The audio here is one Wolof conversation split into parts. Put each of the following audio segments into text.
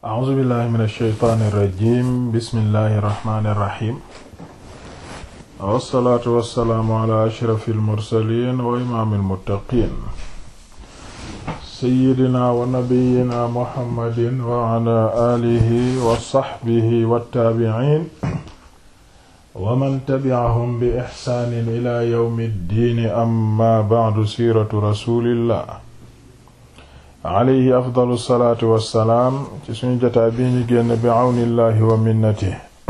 a'uuzu billahi min alsheytaani irrajim bismillahi irrahmani irrahim wassalaatu wassalaamu ala ashrafi almursalin wa imaami almuttaqin seyidina wa nabiyina muhammadin wa ala alihi wa saxbihi wattaabiciin wa man tabi'ahum bi ixsaanin ila yawmi ddiini amma ba'du siiratu rasulillah alayhi afdalu salaatu wassalaam ci suñu jotaay bii ñu génn bi awnillahi wa minnati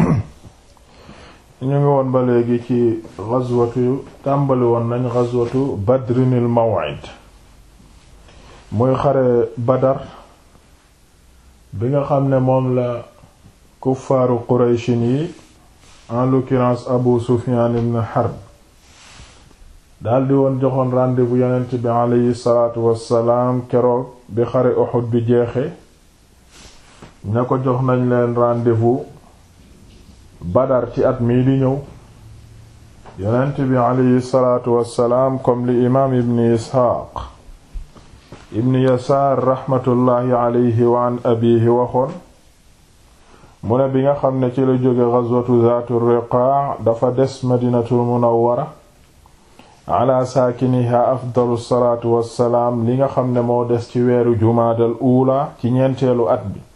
ñu ngi woon ba léegi ci gazwatu tàmbali woon nañ gazwatu badrinil maw'id muy xare badar bi nga xam ne moom la kuffaaru qurayshin yi en l'occurrence abu sufyan ibn harb daldi woon joxoon rendez-vous yonent bi aleyhi salaatu wassalaam keroog bi xare Uhud bi jeexe ña ko jox nañ leen rendez-vous Badar ci at mii di ñëw yonent bi aleyhi salaatu wassalaam comme li imaam ibn Isxaaq ibn Yasaar raxmatullaahi aleyhi wa an abiihi waxoon mu ne bi nga xam ne ci la jóge gazwatu Zaatu Riqaa dafa des Madinatul Munawwara ala saakiniha afdalu salaatu wassalaam li nga xam ne moo des ci weeru jumaadal uula ci ñeenteelu at bi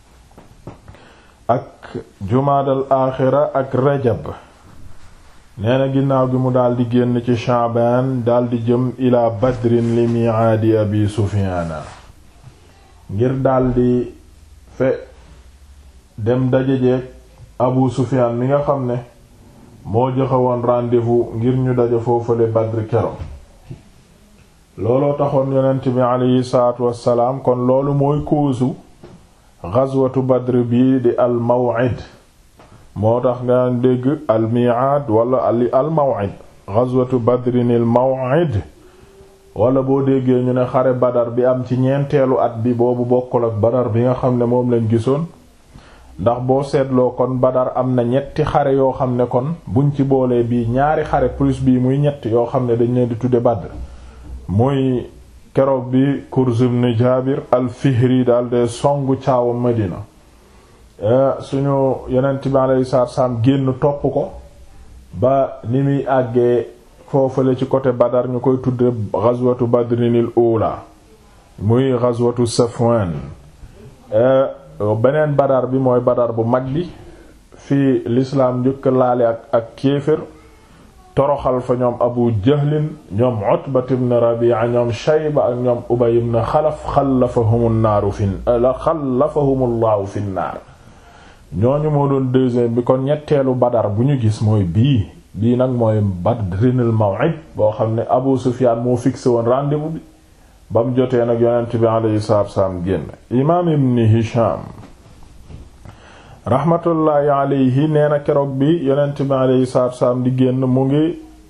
ak jumaadal aaxira ak rajab nee na ginnaaw gi mu daldi génn ci shaabaan daldi jëm ila badrin li miicaadi abi sufiyaana ngir daldi fe dem dajejeek abu sufiyaan mi nga xam ne moo joxe woon rendez-vous ngir ñu daje foofale Badr kero looloo taxoon yonent bi aleyhi salaatu wassalaam kon loolu mooy koosu ghazwatu Badr bii di al maw'id moo tax nga dégg al mi'ad wala ali al maw'id ghazwatu Badrin al maw'id wala boo déggee ñu ne xare Badar bi am ci ñeenteelu at bi boobu bokkul ak Badar bi nga xam ne moom lañ gisoon ndax boo seetloo kon Badar am na ñetti xare yoo xam ne kon buñ ci boolee bii ñaari xare plus bii muy ñett yoo xam ne dañ leen di tudde Badr muy keroog bi Kurz ibn Jaabir al-Fihri daal de songu caawa Madina suñu yonent bi alayhi salaatu salaam génn topp ko ba ni muy àggee foofale ci côté Badar ñu koy tudde ghazwatu Badrinil ula muy ghazwatu Safwan beneen badar bi mooy badar bu mag bi fii lislaam njëkk laale ak ak kéefër toroxal fa ñoom abu jahlin ñoom utbat ibn rabi'a ñoom shayba ak ñoom ubay ibn xalaf xalafahum naaru fi xalafahum llahu fi naar ñooñu moo doon deuxième bi kon ñetteelu badar bu ñu gis mooy bii bii nag mooy badrinil maw'id boo xam ne abu sufyan moo fixé woon rendez-vous bi ba mu jotee nag yonent bi alayhi salaatu wassalaam génn imaam ibn hisham rahmatullaahi alayhi nee na keroog bi yonent bi alayhi salaatu wassalaam di génn mu ngi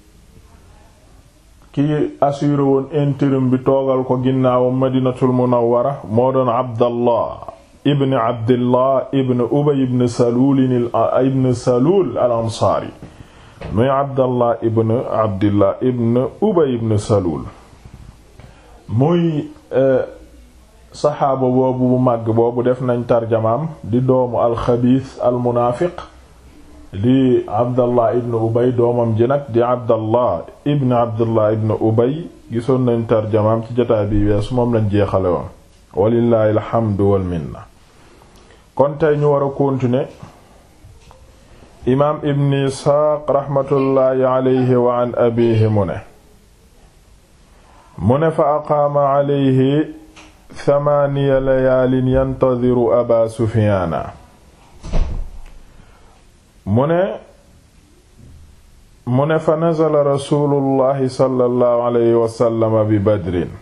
ki assuré woon intérim bi toogal ko ginnaawam madinatul munawwara moo doon abdallah ibn abdillah ibn ubay ibn salul ibn salul al ansaari muy abdallah ibn abdillah ibn ubay ibn salul muy saxaaba boobu bu màgg boobu def nañ tarjamaam di doomu alxabiis almunaafiq di abdallah ibn ubay doomam ji nag di abdallah ibn abdallah ibn ubay gisoon nañ tarjamaam ci jotaay bi weesu moom lañ jeexale woon walillaahi alhamdu wal minna kon tey ñu war a continuer imaam ibn isxaaq raxmatullaahi alayhi wa an abiihi mu ne mu ne fa aqaama alayhi thamaaniya layaalin yantadiru aba sufiyaana mu ne mu ne fa nazala rasuulullahi sallallahu alayhi wa sallam bi badrin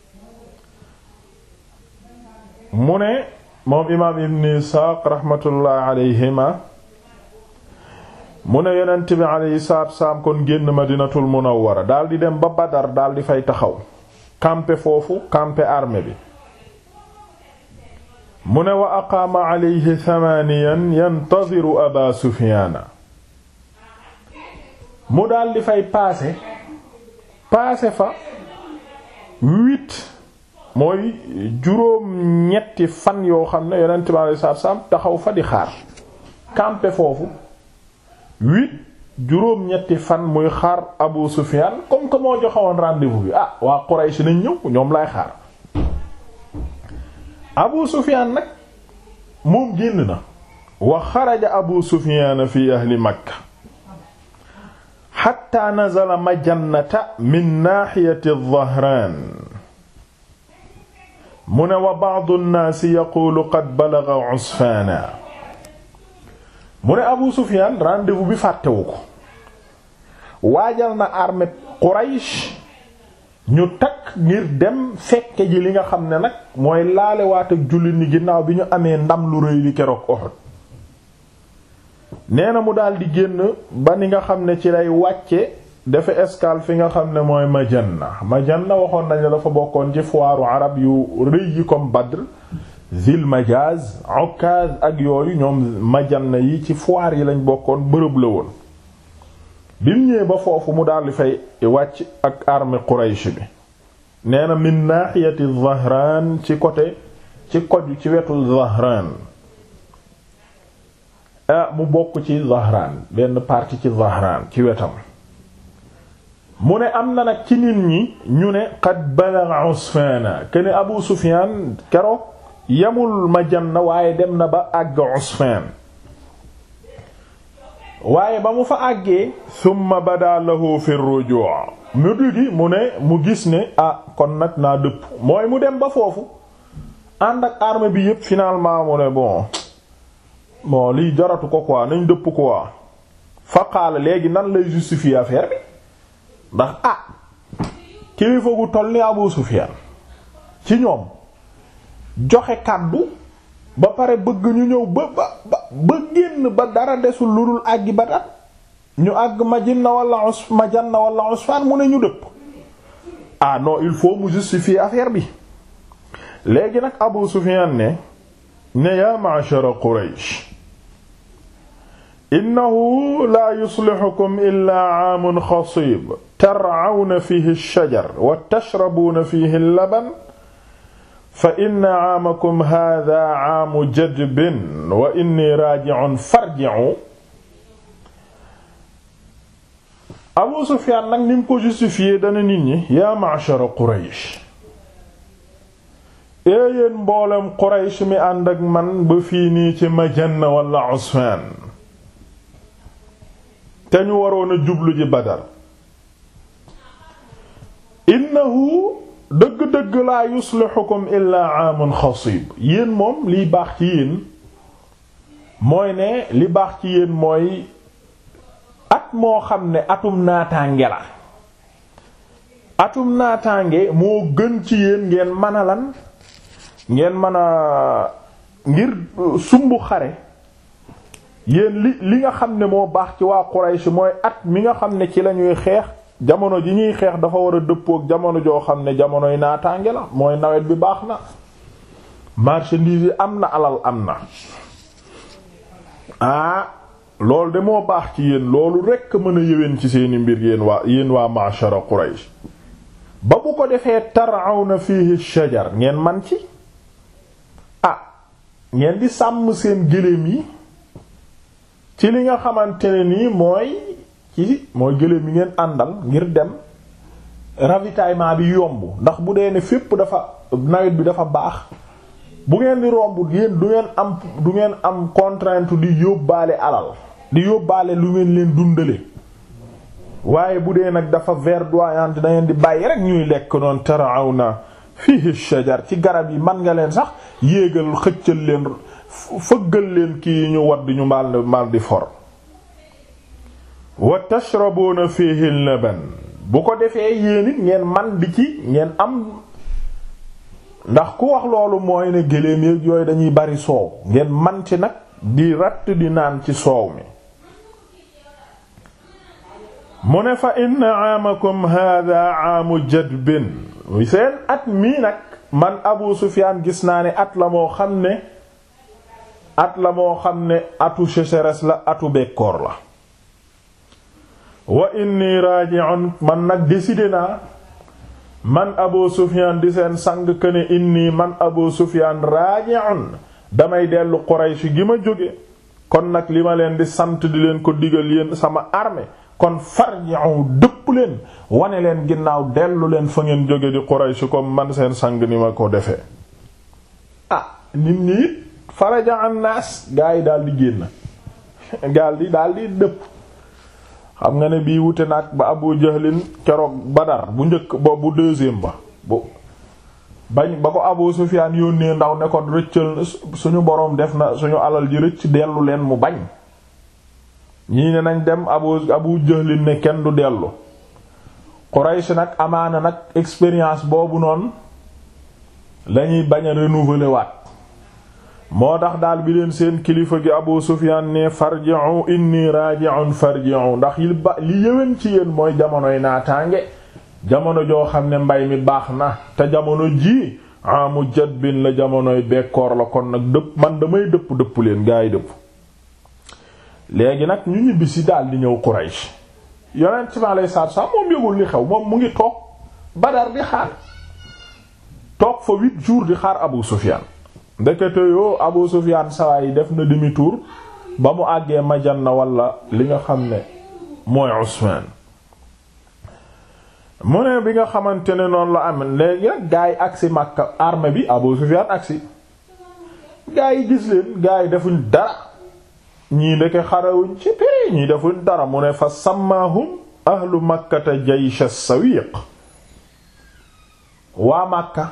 mu ne moom imaam ibn isxaaq raxmatullaahi alayhima mu ne yonent bi alayhi salaatu wassalaam kon génn madinatul munawwara daldi dem ba badar daldi fay taxaw campe foofu campe armée bi mu ne wa aqaama alayhi thamaniyan yantadiru aba sufiyaana mu daldi fay paase paase fa huit mooy juróom ñetti fan yoo xam ne yonent bi alayhi salaatu salaam taxaw fa di xaar campé foofu huit juróom ñetti fan muy xaar Abu Sufyan comme que moo joxewoon rendez-vous bi ah waa Quraysh nañ ñëw ñoom lay xaar Abu Sufyan nag moom génn na wa xaraja Abu Sufyan fi ahli Makka hatta nazala majannata min naaxiyati Dhahraan mu ne wa ba'du an-naasi yaquulu qad balagha Usfaana mu ne Abu Sufyan rendez-vous bi fàttewu ko waajal na armée Quraysh ñu takk ngir dem fekke ji li nga xam ne nag mooy laalewaat ak jullit ñi ginnaaw bi ñu amee ndam lu rëy li keroog Uhud nee na mu daal di génn ba ni nga xam ne ci lay wàcce dafa escale fi nga xam ne mooy Majanna Majanna waxoon nañ dafa bokkoon ci foiru arab yu rëy yi comme Badr Zil Majaz Ukaz ak yooyu ñoom Majanna yi ci foire yi lañ bokkoon bërëb la woon bi mu ñëwee ba foofu mu daal di fay wàcc ak armée Quraysh bi nee na min nahiyati Dhahran ci côté ci koju ci wetu Dhahran ah mu bokk ci Dhahran benn partie ci Dhahran ci wetam mu ne am na nag ci nit ñi ñu ne qad balagha Usfana kene Abu Sufyan keroog yamul Majanna waaye dem na ba àgg Usfan waaye ba mu fa àggee summa bada lahu fi rujuu mu dugi mu ne mu gis ne ah kon nag naa dëpp mooy mu dem ba foofu ànd ak armée bi yépp finalement mu ne bon bon lii jaratu ko quoi nañ dëpp quoi fa qaala léegi nan lay justifier affaire bi ndax ah kilifa gu toll ni Abu Sufyan ci ñoom joxe kàddu ba pare bëgg ñu ñëw ba ba ba génn ba dara desul lu dul àggi ba dat ñu àgg Majinna wala us Majanna wala Usfan mu ne ñu dëpp ah non il faut mu justifier affaire bi léegi nag Abu Sufyan ne ne yaa ma'shara Quraysh innahu la yuslihukum illa aamun xasib tar'awna fihi ash-shajar wa tashrabuna fihi al-laban fa inna aamakum haadaa aamu jadbin wa inni raaji'un farji'u Abu Sufyaan nag ni mu ko justifié dana nit ñi yaa ma'shara Quraysh ee yéen mboolem Quraysh mi ànd ak man ba fii nii ci Majanna wala Usfaan te ñu waroon a jublu ji Badar innahu dëgg-dëgg laa yuslihukum illaa aamun xasib yéen moom liy baax ci yéen mooy ne li baax ci yéen mooy at moo xam ne atum naataange la atum naataange moo gën ci yéen ngeen mën a lan ngeen mën a ngir sumbu xare yéen li li nga xam ne moo baax ci waa Quraysh mooy at mi nga xam ne ci lañuy xeex jamono ji ñuy xeex dafa war a dëppook jamono joo xam ne jamonoy naataange la mooy nawet bi baax na marchandise yi am na alal am na ah loolu de moo baax ci yéen loolu rekk mën a yëwén ci seeni mbir yéen waa yéen waa ma'shara Quraysh ba bu ko defee tar'awna fihi shajar ngeen man ci ah ngeen di sàmm seen gëléem yi ci li nga xamante ne nii mooy ci mooy gëléem yi ngeen àndal ngir dem ravitaillement bi yomb ndax bu dee ne fépp dafa nawet bi dafa baax bu ngeen di romb yéen du ngeen am du ngeen am contrainte di yóbbaale alal di yóbbaale lu ngeen leen dundale waaye bu dee nag dafa verdoyante da ngeen di bàyyi rek ñuy lekk noonu tarawna fihi shajar ci garab yi man nga leen sax yéegal xëccal leen fëggal leen kii ñu wadd ñu mal mal di for wa tashrabuna fihi laban bu ko defee yéen it ngeen man di ci ngeen am ndax ku wax loolu mooy ne gëléem yéeg yooyu dañuy bari soow ngeen man ci nag di ratt di naan ci soow mi mu ne fa inna aamakum hada aamu jadbin seen at mii nag man Abu Sufyaan gis naa ne at la moo xam ne at la moo xam ne atu sécheresse la atu bekkoor la wa inni raji'un man nag décidé naa man abu sufyan di seen sang këne inni man abu sufyan raaji'un damay dellu quraysh gi ma jóge kon nag li ma leen di sant di leen ko digal yéen sama armée kon farji'u dëpp leen wane leen ginnaaw dellu leen fa ngeen jóge di quraysh comme man seen sang ni ma ko defee ah nit ñi it faraja an naas gaa yi daal di génn gaal di daal di dëpp xam nga ne bii wute nag ba abu jahlin keroog badar bu njëkk ba bu deuxième ba bu bañ ba ko abu sufyaan yónnee ndaw ne ko rëccal suñu boroom def na suñu alal ji rëcc dellu leen mu bañ ñii ne nañ dem abu abu jahlin ne kenn du dellu Quraysh nag amaana nag expérience boobu noonu lañuy bañ a renouveler waat moo tax daal bi leen seen kilifa gi Abu Sufyan ne farji'u inni raji'un farji'u ndax li ba li yëwén ci yéen mooy jamonoy naataange jamono joo xam ne mbay mi baax na te jamono ji amu jadbin la jamonoy bekkoor la kon nag dëpp man damay dëpp dëpp leen gaa yi dëpp léegi nag ñu ñibbisi daal di ñëw Quraysh yonent ci ma lay saat sax moom yëgul li xew moom mu ngi toog Badar di xaar toog fa huit jours di xaar Abu Sufyan ndekete yoo Abu Sufyan sawa yi def na demi tour ba mu àggee Majanna wala li nga xam ne mooy Usman mu ne bi nga xamante ne noonu la am léegi nag gaa yi agsi Makka armée bi Abu Sufyan agsi gaa yi gis leen gaa yi defuñ dara ñii ndeke xarawuñ ci piri ñii defuñ dara mu ne fa sammaahum ahlu makkata jaysh as-sawiq waa Makka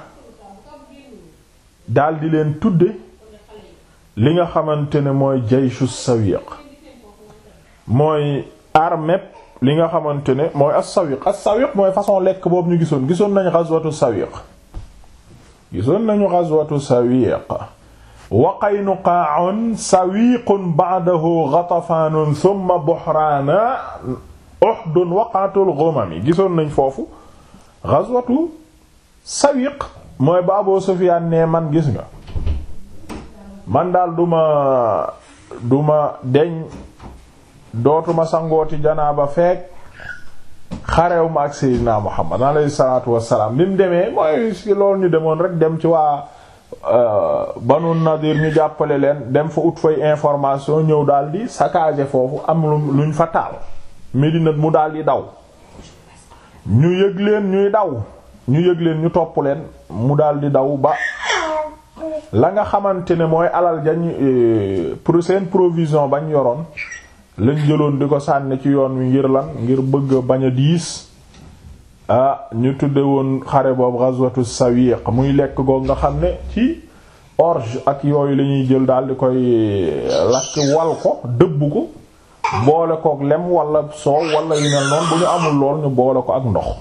daldi leen tudde li nga xamante ne mooy jayshu sawiq mooy armée li nga xamante ne mooy as-sawiq as-sawiq mooy façon lekk boobu ñu gisoon gisoon nañu ghazwatu sawiq gisoon nañu ghazwatu sawiq wa qaynuqaa'un sawiqun ba'dahu ghatafaanun thumma buhraana uhdun waqatul ghumam gisoon nañ foofu ghazwatu sawiq mooy ba Abu Sufyaan ne man gis nga man daal duma duma deñ dootuma sangooti janaaba feek xarew ma ak Seydina Muhammad alayhi salaatu wassalaam bi mu demee mooy si loolu ñu demoon rek dem ci waa Banu Nadir ñu jàppale leen dem fa ut fay information ñëw daal di saccager foofu am luñ fa taal Medina mu daal di daw ñu yëg leen ñuy daw ñu yëg leen ñu topp leen mu daal di daw ba la nga xamante ne mooy alal jañ pour seen provision bañ yoroon lañ jëloon di ko sànni ci yoon wi ngir lan ngir bëgg bañ a diis ah ñu tudde woon xare boobu ghazwatu sawiq muy lekk goog nga xam ne ci orge ak yooyu la ñuy jël daal di koy lakk wal ko dëbb ko boole kook lem wala soow wala yu mel noonu bu ñu amul lool ñu boole ko ak ndox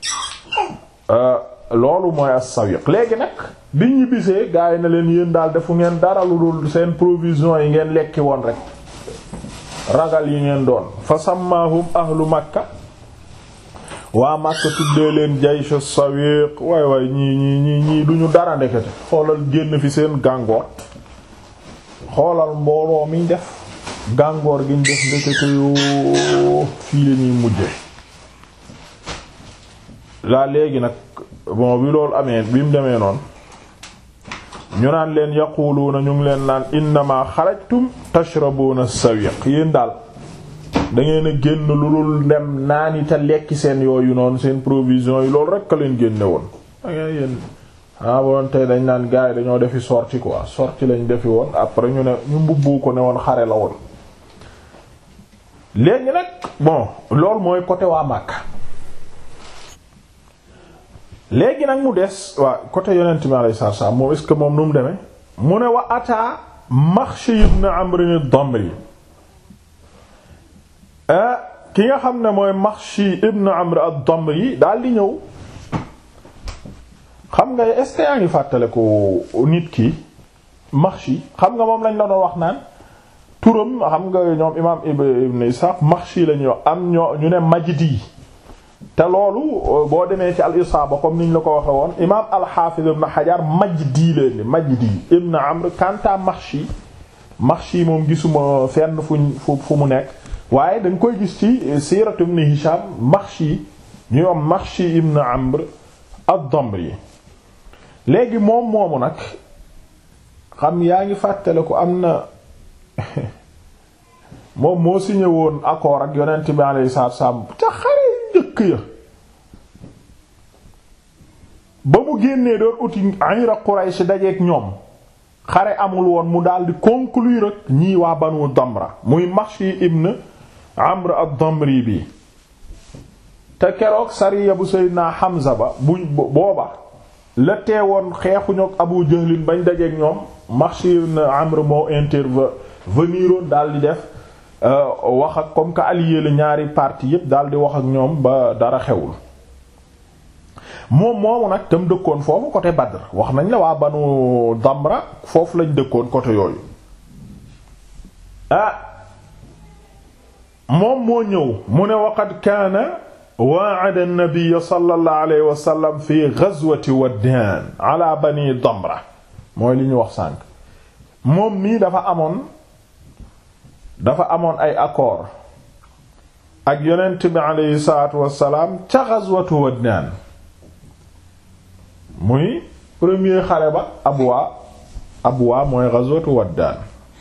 loolu mooy as-sawiq léegi nag biñ ñu bisee gaa yi na leen yéen daal defu ngeen dara lu dul seen provision yi ngeen lekki woon rek ragal yi ngeen doon fa sammaahum ahlu makka waa makka tuddee leen jaysh as-sawiq waay waay ñii ñii ñii ñii duñu dara ndekete xoolal génn fi seen gàngoor xoolal mbooloo miñ def gàngoor giñ def ndekete yoo fii la ñuy mujje laa léegi nag bon bi loolu amee bi mu demee noonu ñu naan leen yaquluuna ñu ngi leen naan innama xarajtum tashrabuna sawiq yéen daal da ngeen a génn lu dul dem naani te lekki seen yooyu noonu seen provision yi loolu rekk a leen génne woon da ngay yéen ah bon tey dañ naan gars yi dañoo defi sortie quoi sortie lañ defi woon après ñu ne ñu mbubbu ko ne woon xare la woon léegi nag bon loolu mooy côté waa Makka léegi nag mu des waa côté yonent mi alayhi salaatu salaam moom est-ce que moom nu mu demee mu ne wa ataa Maxshi ibn Amr ad-Damri ki nga xam ne mooy Maxshi ibn Amr ad-Damri daal di ñëw xam nga est-ce que yaa ngi fàttale ko nit ki Maxshi xam nga moom lañ la doon wax naan turam xam nga ñoom imaam Ibn Ishaq Maxshi la ñuy wax am ñoo ñu ne Majdi te loolu boo demee ci al isaaba comme niñ la ko waxe woon imaam al-Hafiz ibn Hajar Majdi leen di Majdi ibn Amr kanta Maxshi Maxshi moom gisuma fenn fuñ fu fu mu nekk waaye dañ koy gis ci siiratu ibn Hisham Maxshi ñu am Maxshi ibn Amr ad-Damri léegi moom moomu nag xam yaa ngi fàttale ko am na moom moo signé woon accord ak yonent bi alayhi salaatu wassalaam ca xare njëkk ya ba mu génnee doon uti ayra Quraysh dajeek ñoom xare amul woon mu daldi conclure ak ñii waa Banu Damra muy Mahshi ibn Amr ad-Damri bi te keroog sariya bu Seydina Hamza ba bu booba la teewoon xeexuñu ak Abu Jahlin bañ dajeek ñoom Mahshi ibn Amr moo interveniroon daldi def wax ak comme que allié la ñaari parti yépp daldi wax ak ñoom ba dara xewul moom moomu nag tam dëkkoon foofu côté Badr wax nañ la waa Banu Damra foofu lañ dëkkoon côté yooyu ah moom moo ñëw mu ne waqad kaana wa'ada an-nabiy sallallahu alayhi wa sallam fi ghazwati Waddaan ala Bani Damra mooy li ñu wax sànq moom mii dafa amoon dafa amoon ay accord ak yonent bi alayhi salaatu wassalaam ca ghazwatu Waddaan muy premier xare ba Abwa Abwa mooy ghazwatu Waddaan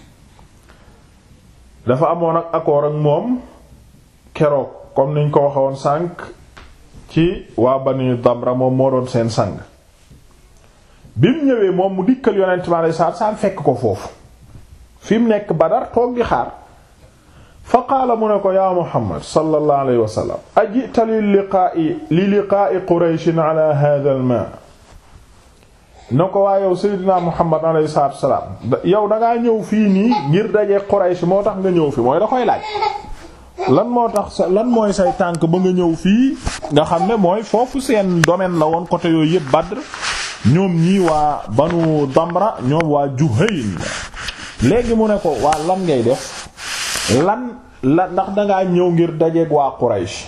dafa amoon ak accord ak moom keroog comme niñ ko waxoon sànq ci waa Bani Damra moom moo doon seen sang bi mu ñëwee moom mu dikkal yonent bi alayhi salaatu wassalaam fekk ko foofu fi mu nekk Badar toog di xaar fa qaala mu ne ko yaa Muhammad sallallahu alayhi wa sallam ajita li liqaa'i li liqaa'i Qurayshin ala hadha al-maa na ko waa yow Seydina Muhammad alayhi salaatu wa salaam yow dangaa ñëw fii nii ngir dajee Quraysh moo tax nga ñëw fi mooy da koy laaj lan moo tax lan mooy say tànk ba nga ñëw fii nga xam ne mooy foofu seen domaine la woon côté yooyu yëpp Badr ñoom ñii waa Banu Damra ñoom waa Juhayn léegi mu ne ko waa lan ngay def lan la ndax dangaa ñëw ngir dajeeg waa Quraysh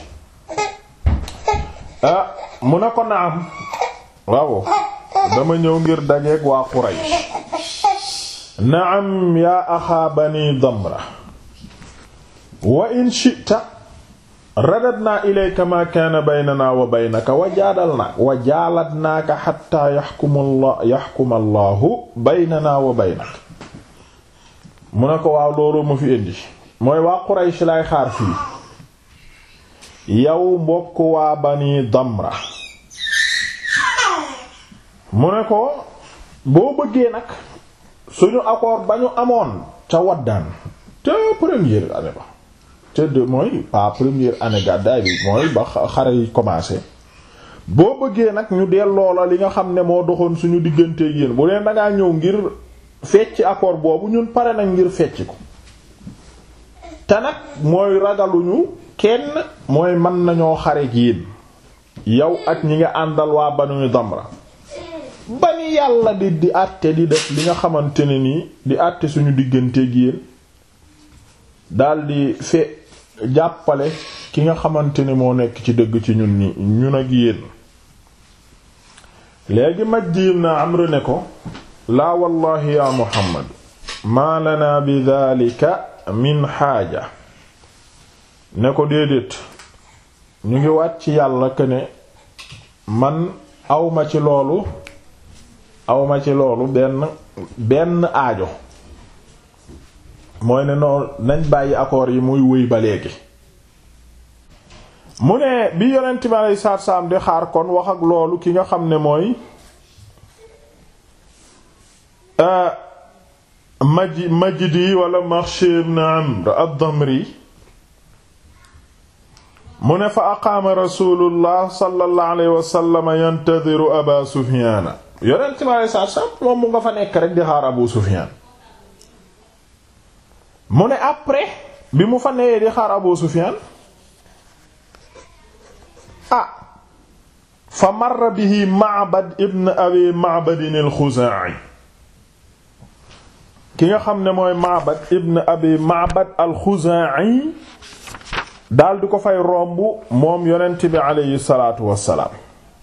ah mu ne ko naam waaw dama ñëw ngir dajeeg waa Quraysh naam yaa axaa bani Damra wa in shi'ta radadna ilayka ma kaana baynana wa baynaka wa jaadalna wa jaaladnaaka hatta yaxkuma Allah yaxkuma Allahu baynana wa baynaka mu ne ko waaw loolu ma fi indi mooy waa Quraysh lay xaar fii yow mbokk waa Bani Damra mu ne ko boo bëggee nag suñu accord ba ñu amoon ca Waddaan te première année ba te de mooy pas première année gàddaay bi mooy ba xare yi commencé boo bëggee nag ñu delloo la li nga xam ne moo doxoon suñu diggante yéen bu leen dangaa ñëw ngir fecc accord boobu ñun pare nag ngir fecc ko te nag mooy ragaluñu kenn mooy mën nañoo xare ak yéen yow ak ñi nga àndal waa Banu Damra ba ni yàlla di di àtte di def li nga xamante ne nii di àtte suñu digganteeg yéen daldi fe jàppale ki nga xamante ne moo nekk ci dëgg ci ñun ñi ñun ak yéen léegi majjim na Amr ne ko laa wallahi ya Muhammad maa lana bi dhalika min xaaja ne ko déedéet ñu ngi wàcc yàlla que ne man awma ci loolu awma ci loolu benn benn aajo mooy ne noonu nañ bàyyi accords yi muy wëy ba léegi mu ne bi yonent bi aleyhi salaatu salaam di xaar kon wax ak loolu ki nga xam ne mooy maji majdi wala Maxshi ibn Amr ad-Damri mu ne fa aqaama rasulullah sallallahu alayhi wa sallam yantadiru aba Sufyaana yonent bi aleyhi salaatu salaam moom mu nga fa nekk rek di xaar Abu Sufyaan mu ne après bi mu fa newee di xaar Abu Sufyaan ah fa marra bihi Ma'bad ibn Abi Ma'bad al-Xuzaa'i ki nga xam ne mooy Ma'bad ibn Abi Ma'bad al-Xuzaa'i daal di ko fay romb moom yonent bi aleyhi salaatu wassalaam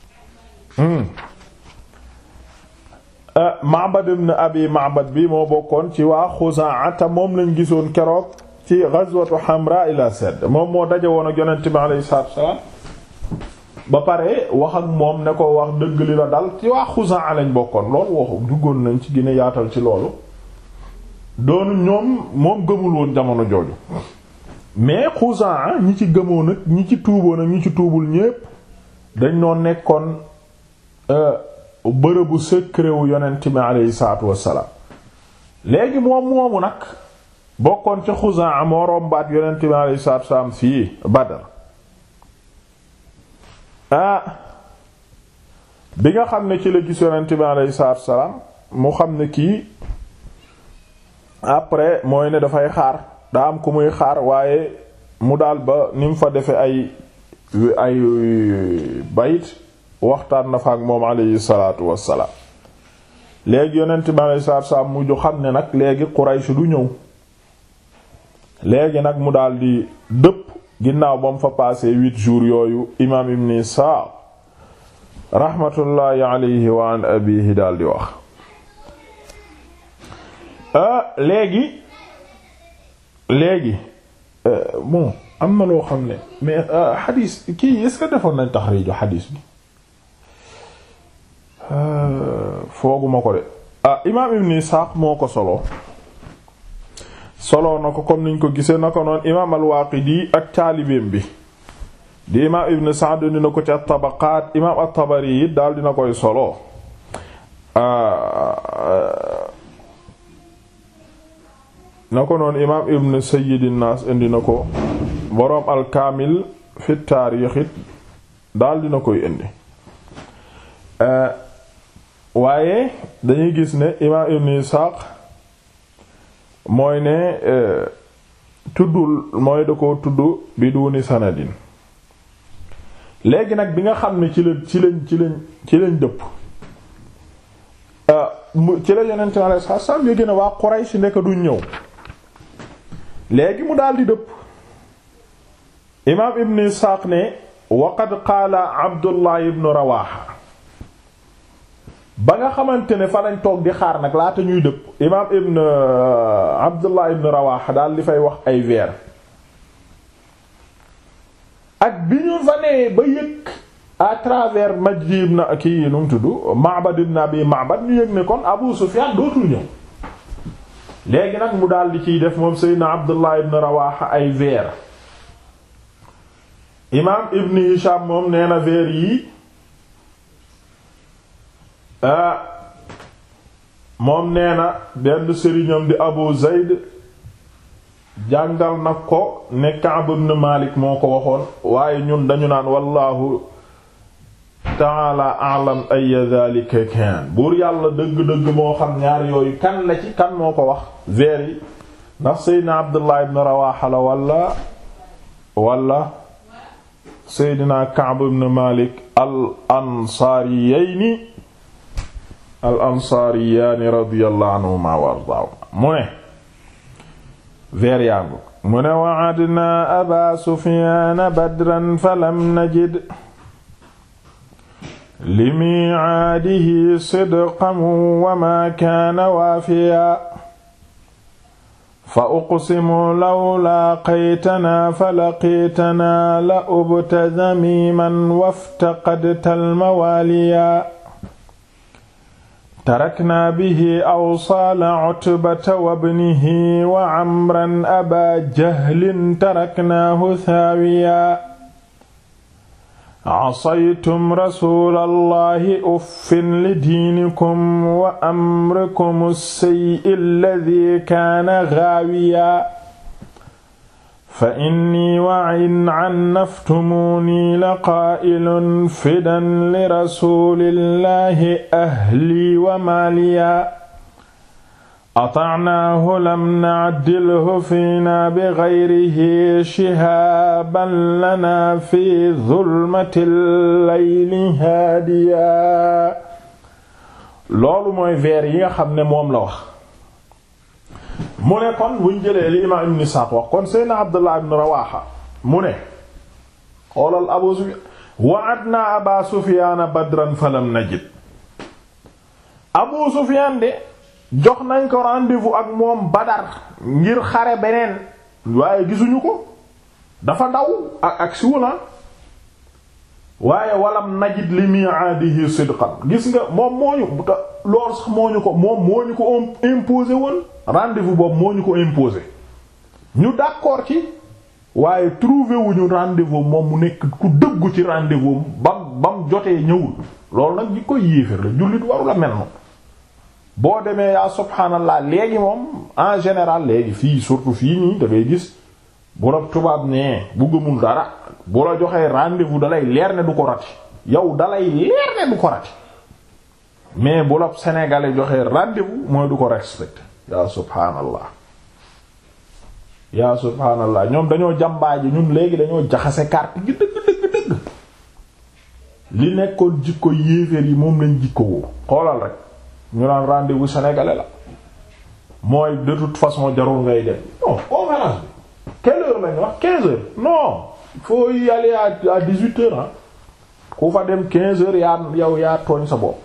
Ma'bad ibn Abi Ma'bad bi moo bokkoon ci waa Xuzaa te moom lañ gisoon keroog ci ghazwatu Hamra ila Sadd moom moo daje woon ak yonent bi aleyhi salaatu wassalaam ba pare wax ak moom ne ko wax dëgg li la dal ci waa Xuzaa lañ bokkoon loolu waxu duggoon nañ ci gine yaatal ci loolu doonu ñoom moom gëmul woon jamono jooju mais Xuzaa ñi ci gëmoon ak ñi ci tuuboon ak ñi ci tuubul ñépp dañ noo nekkoon bërëbu secret wu yonent bi aleyhi salaatu wassalaam léegi moom moomu nag bokkoon ca Xuzaa moo rombaat yonent bi aleyhi salaatu wassalaam fii Badar ah bi nga xam ne ci la gis yonent bi aleyhi salaatu wassalaam mu xam ne kii après mooy ne dafay xaar daa am ku muy xaar waaye mu daal ba ni mu fa defe ay ay bayit waxtaan na fa ak moom aleyhi salaatu wassalaam léegi yonent bi aleyhi salaatu wassalaam mujj xam ne nag léegi Quraysh du ñëw léegi nag mu daal di dëpp ginnaaw ba mu fa passé huit jours yooyu imaam ibn Isaaq rahmatullahi alayhi wa an abihi daal di wax léegi léegi bon am na loo xam ne mais xadiis kii est-ce que defoon nañ taxriiju xadiis bi fooguma ko de ah imaam ibn Isaaq moo ko solo solo na ko comme niñ ko gisee na ko noon imaam al-Waaqidi ak taalibeem bi di imaam ibn Sa'd dina ko ci at-Tabaqaat imaam at-Tabari it daal dina koy solo na ko noon imaam ibn Sayyid an-Naas indi na ko boroom al-Kaamil fi taarix it daal dina koy indi waaye dañuy gis ne imaam ibn Isaaq mooy ne tuddul mooy da ko tudd bi duni sanadin léegi nag bi nga xam ne ci la ci lañ ci lañ ci lañ dëpp ci la yonent mi alayhi salaatu salaam yéegi ne waa Quraysh nekk duñ ñëw léegi mu daal di dëpp imaam ibn Isxaaq ne wa qad qaala Abdullah ibn Rawaha ba nga xamante ne fa lañ toog di xaar nag laata ñuy dëpp imaam ibn Abdullah ibn Rawaha daal di fay wax ay vers ak bi ñu fa nee ba yëg à travers Majdi ibn kii nu mu tudd Ma'bad ibn Abi Ma'bad ñu yëg ne kon Abu Sufyan dootul ñëw léegi nag mu daal di ciy def moom Seydina Abdullah ibn Rawaha ay vers imaam Ibn Hisham moom nee na vers yi moom nee na benn sëriñam di Abu Zayd jàngal nag ko ne Ka'b ibn Malik moo ko waxoon waaye ñun dañu naan wallahu ta'ala a'lam ay dhalika kan buur yàlla dëgg-dëgg moo xam ñaar yooyu kan la ci kan moo ko wax vers yi ndax Seydina Abdullah ibn Rawaha la wala wala Seydina Ka'b ibn Malik al ansaariyayni al ansaariyaani radiyallahu anhuma wa ardaahuma mu ne veer yaangu mu ne wa'adna aba sufyaana badran falam najid limiicaadihi sidqan wa maa kaana waafiya fa uqsimu law laaqaytanaa falaqiitanaa la ubta damiiman waftaqadta almawaaliya taraknaa bihi awsaala Utbata wabnihi wa Amran abaa jahlin taraknaahu thaawiya asaytum rasuulallahi uffin lidiinikum wa amrikum as-sayyi alladhii kaana ghaawiya fa inni wa in cannaftumuunii laqaa'ilun fidan lirasuulillahi ahlii wa maaliya atacnaahu lam nacdilhu fiinaa bigayrihi shihaaban lanaa fi zulmati llayli haadiya loolu mooy veer yi nga xam ne moom la wax mu ne kon buñ jëlee li imaam ibn Isaaq wax kon Seydina Abdullah ibn Rawaha mu ne xoolal Abu Sufyaan wa'adna Aba Sufyaan badran falam najid Abu Sufyaan de jox nañ ko rendez-vous ak moom Badar ngir xare beneen waaye gisuñu ko dafa daw ak ak siwula waaye walam najid li mi'adihi sidqan gis nga moom moo ñu loolu sax moo ñu ko moom moo ñu ko imposé woon rendez-vous boobu moo ñu ko imposé ñu d'accord ci waaye trouvé wuñu rendez-vous moom mu nekk ku dëggu ci rendez-vous bam bam jotee ñëwul loolu nag di koy yéefér la jullit waru la mel noonu boo demee yaa subhaanallah léegi moom en général léegi fii surtout fii nii da ngay gis bu la tubaab nee bu gëmul dara bu la joxee rendez-vous dalay leer ne du ko rati yow dalay leer ne du ko rati mais bu la sénégalais joxee rendez-vous mooy du ko respecté yaa subhaanallah yaa subhaanallah ñoom dañoo jàmbaaji ñun léegi dañoo jaxase carte gi dëgg dëgg dëgg li nekkoon jikko yéeféer yi moom lañ jikko woo xoolal rek ñu naan rendez-vous sénégalais la mooy de toute façon jarul ngay dem non conférence bi quelle heure lañ wax quinze heures non il faut y aller à à dix-huit heures ah ku fa dem quinze heures yaa yow yaa tooñ sa bopp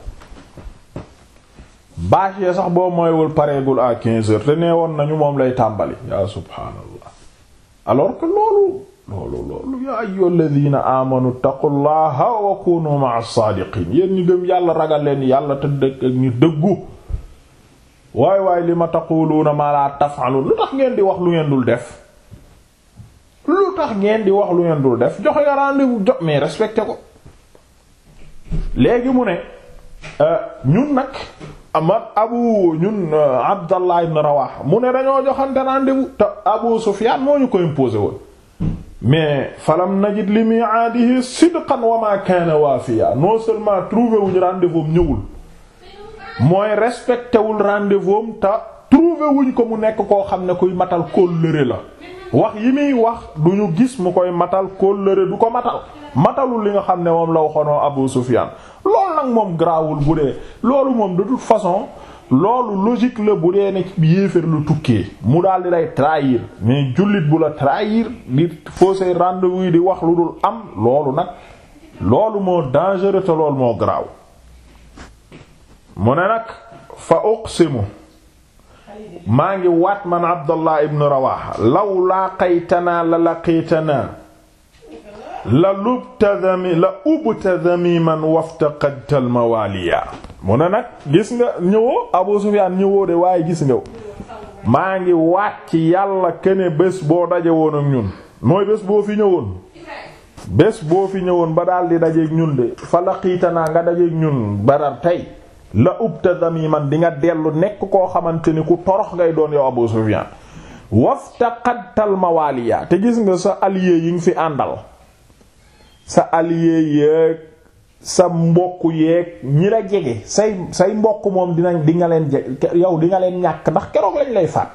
bâche sax boo mooywul pareegul à quinze heures te nee woon nañu moom lay tàmbali yaa subhaanallah alors que loolu loolu loolu yaa ayyuhal ladina amanu taqullaha wa kunu ma'as saadiqin yéen ñu gëm yàlla ragal leen yàlla te dëgg ak ñu dëggu waay waay li ma taquluuna ma la taf'alun lu tax ngeen di wax lu ngeen dul def lu tax ngeen di wax lu ngeen dul def joxe nga rendez-vous jox mais respecté ko léegi mu ne ñun nag ama abu ñun abdallah ibn rawaha mu ne dañoo joxante rendez-vous te abu sufyan moo ñu ko imposé woon mais falam najid li mi'adihi sidqan wa ma kana wafiya non seulement trouvé wuñu rendez-vous ñëwul mooy respecté wul rendez-vous te trouvé wuñ ko mu nekk koo xam ne kuy matal kóllëre la wax yi muy wax du ñu gis mu koy matal kóllëre du ko matal matalul li nga xam ne moom la waxoonoo Abu Sufyan loolu nag moom garaawul bu dee loolu moom de toute façon loolu logique la bu dee ne yéeféer lu tukkee mu daal di lay trahir mais jullit bu la trahir di fausser rendez-vous yi di wax lu dul am loolu nag loolu moo dangereux te loolu moo garaaw mu ne nag fa uqsimu maa ngi waat man Abdallah ibn Rawaha law laqaytanaa la laqiitanaa la lubta dami la ubta damiman waftaqadta al mawaliya mu ne nag gis nga ñëwoo Abu Sufyaan ñëwoo de waaye gis nga maa ngi waat ci yàlla kene bés boo daje woon ak ñun mooy bés boo fi ñëwoon bés boo fi ñëwoon ba daal di dajeeg ñun de fa laqiitanaa nga dajeeg ñun Badar tey la ubta damiman di nga dellu nekk koo xamante ni ku torox ngay doon yow Abu Sufyaan waftaqadta al mawaliya te gis nga sa allié yi nga fi àndal sa allié yeeg sa mbokk yeeg ñi la jege say say mbokk moom dinañ di nga leen jege yow di nga leen ñàkk ndax keroog lañ lay faat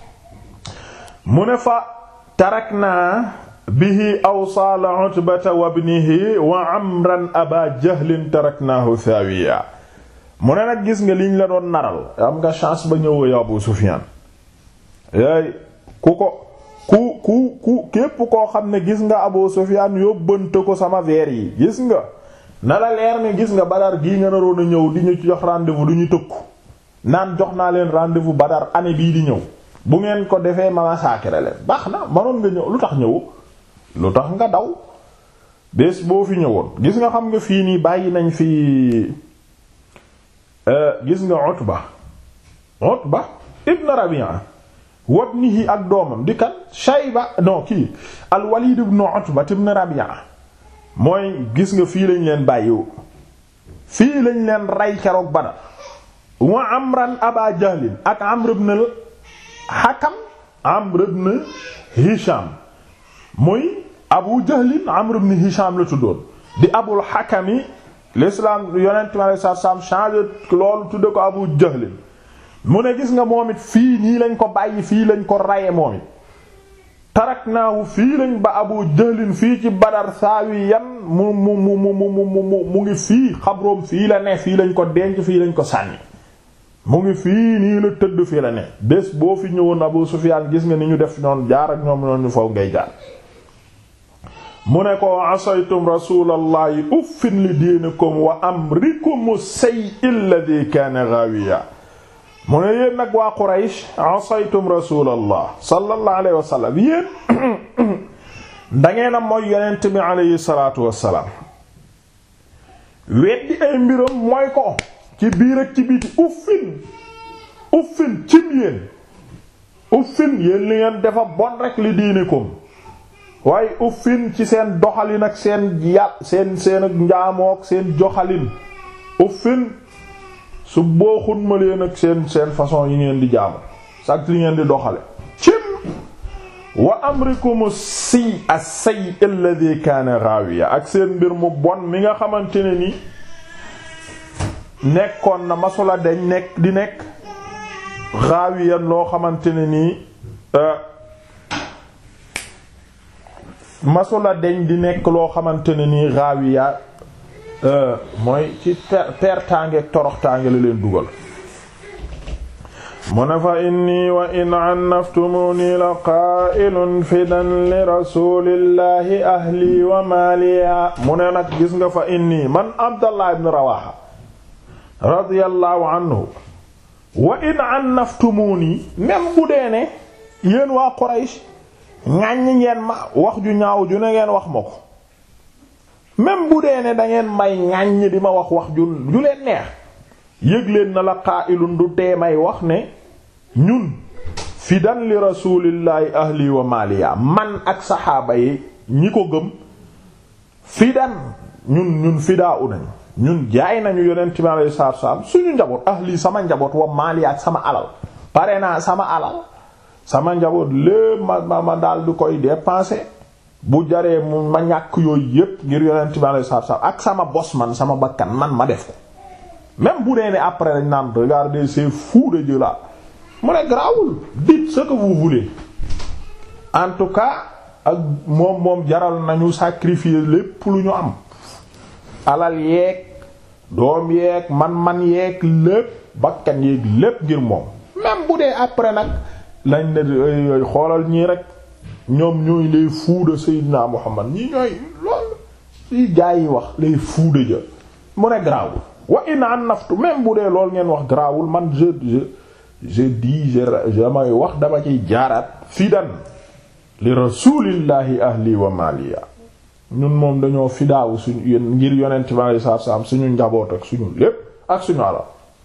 mu ne fa tarakna bihi awsaala utbata wa ibnihi wa amran aba jahlin taraknahu thawiya mu ne nag gis nga liñ la doon naral am nga chance ba ñëwoo yow Abu Sufyan yaay ku ko ku ku ku képp koo xam ne gis nga Abu Sufyan yóbbante ko sama veer yi gis nga na la leer ne gis nga Badar gii nga naroon a ñëw di ñu jox rendez-vous du ñu tëkku naan jox naa leen rendez-vous Badar année bii di ñëw bu ngeen ko defee ma massacrer leen baax na manoon nga ñëw lu tax ñëw lu tax nga daw bés boo fi ñëwoon gis nga xam nga fii nii bàyyi nañ fi gis nga Utba Utba ibn Rabi'a wabnihi ak doomam di kan Shayba non kii al-Walid ibn Utba ibn Rabi'a mooy gis nga fii lañ leen bàyyiwu fii lañ leen rey keroog Badar wa Amran Aba Jahlin ak Amr ibn al-Hakam Amr ibn Hisham muy Abu Jahlin Amr ibn Hisham la tuddoon di Abul Hakami l'islam yonent mi alei satu salaam changé loolu tudde ko Abu Jahlin mu ne gis nga moom it fii nii lañ ko bàyyi fii lañ ko raye moom it taraknaahu fii lañ ba Abu Jahlin fii ci Badar saawiyan mu mu mu mu mu mu mu ngi fii xabroom fii la ne fii lañ ko denc fii lañ ko sànni mu ngi fii nii la tëdd fii la ne bés boo fi ñëwoon Abu Sufyaan gis nga ni ñu def noonu jaar ak ñoom noonu faw ngay jaar mu ne ko asaytum rasulallahi uffin li diinikum wa amrikum sayyi alladhi kaana ghawiya mu ne yéen nag waa Quraysh asaytum rasulallah sallallahu alayhi wa sallam yéen dangeen a mooy yonent bi alayhi salaatu wassalaam weddi ay mbiram mooy ko ci biir ak ci biti uffin uffin cim yéen uffin yéen li ngeen defa bon rek li diinikum waaye uffin ci seen doxalin ak seen yàq seen seen ak njaamook seen joxalin uffin su booxun ma leen ak seen seen façon yi ngeen di jaamu sax li ngeen di doxale cim wa amrikum si as-sayy alladhi kaana ghawiya ak seen mbir mu bon mi nga xamante ne ni nekkoon na masula deñ nekk di nekk ghawiyan loo xamante ne nii masula deñ di nekk loo xamante ne nii ghawiya mooy ci per pertaange ak toroxtaange la leen dugal mu ne fa inni wa in annaftumuni la qaa'ilun fidan li rasulillahi ahli wa maaliya mu ne nag gis nga fa inni man abdallah ibn rawaha radiyallahu anhu wa in annaftumuni même bu dee ne yéen waa Quraysh ŋàññ ngeen ma wax ju ñaaw ju ne ngeen wax ma ko même bu dee ne da ngeen may ŋàññ di ma wax wax ju ju leen neex yëg leen na la qaa'ilun du tee may wax ne ñun fidan li rasulillahi ahli wa maliya man ak saxaaba yi ñi ko gëm fidan ñun ñun fidaa u nañ ñun jaay nañu yonent bi alayhi salaatu salaam suñu njaboot ahli sama njaboot wa maliya ak sama alal pare naa sama alal sama njaboot lépp ma ma ma daal di koy dépenser bu jaree mu ma ñàkk yooyu yépp ngir yonent bi alayhi salaatu salaam ak sama bos man sama bakkan man ma def ko même bu dee ne après dañ naan regardez ces fous de Dieu là mu ne garaawul dites ce que vous voulez en tout cas ak moom moom jaral nañu sacrifier lépp lu ñu am alal yeeg doom yeeg man-man yeeg lépp bakkan yeeg lépp ngir moom même bu dee après nag lañ ne xoolal ñii rek ñoom ñooy les fous de Seydina Muhammad ñii ñooy loolu li gaa yi wax les fous de Dieu mu ne garaawul wa in an naftu même bu dee loolu ngeen wax garaawul man je je je dis je damay wax dama ciy jaaraat fidan li rasulillahi ahli wa maliya ñun moom dañoo fidaawu suñu ngir yonent bi alei satu salaam suñu njaboot ak suñu lépp ak suñu alal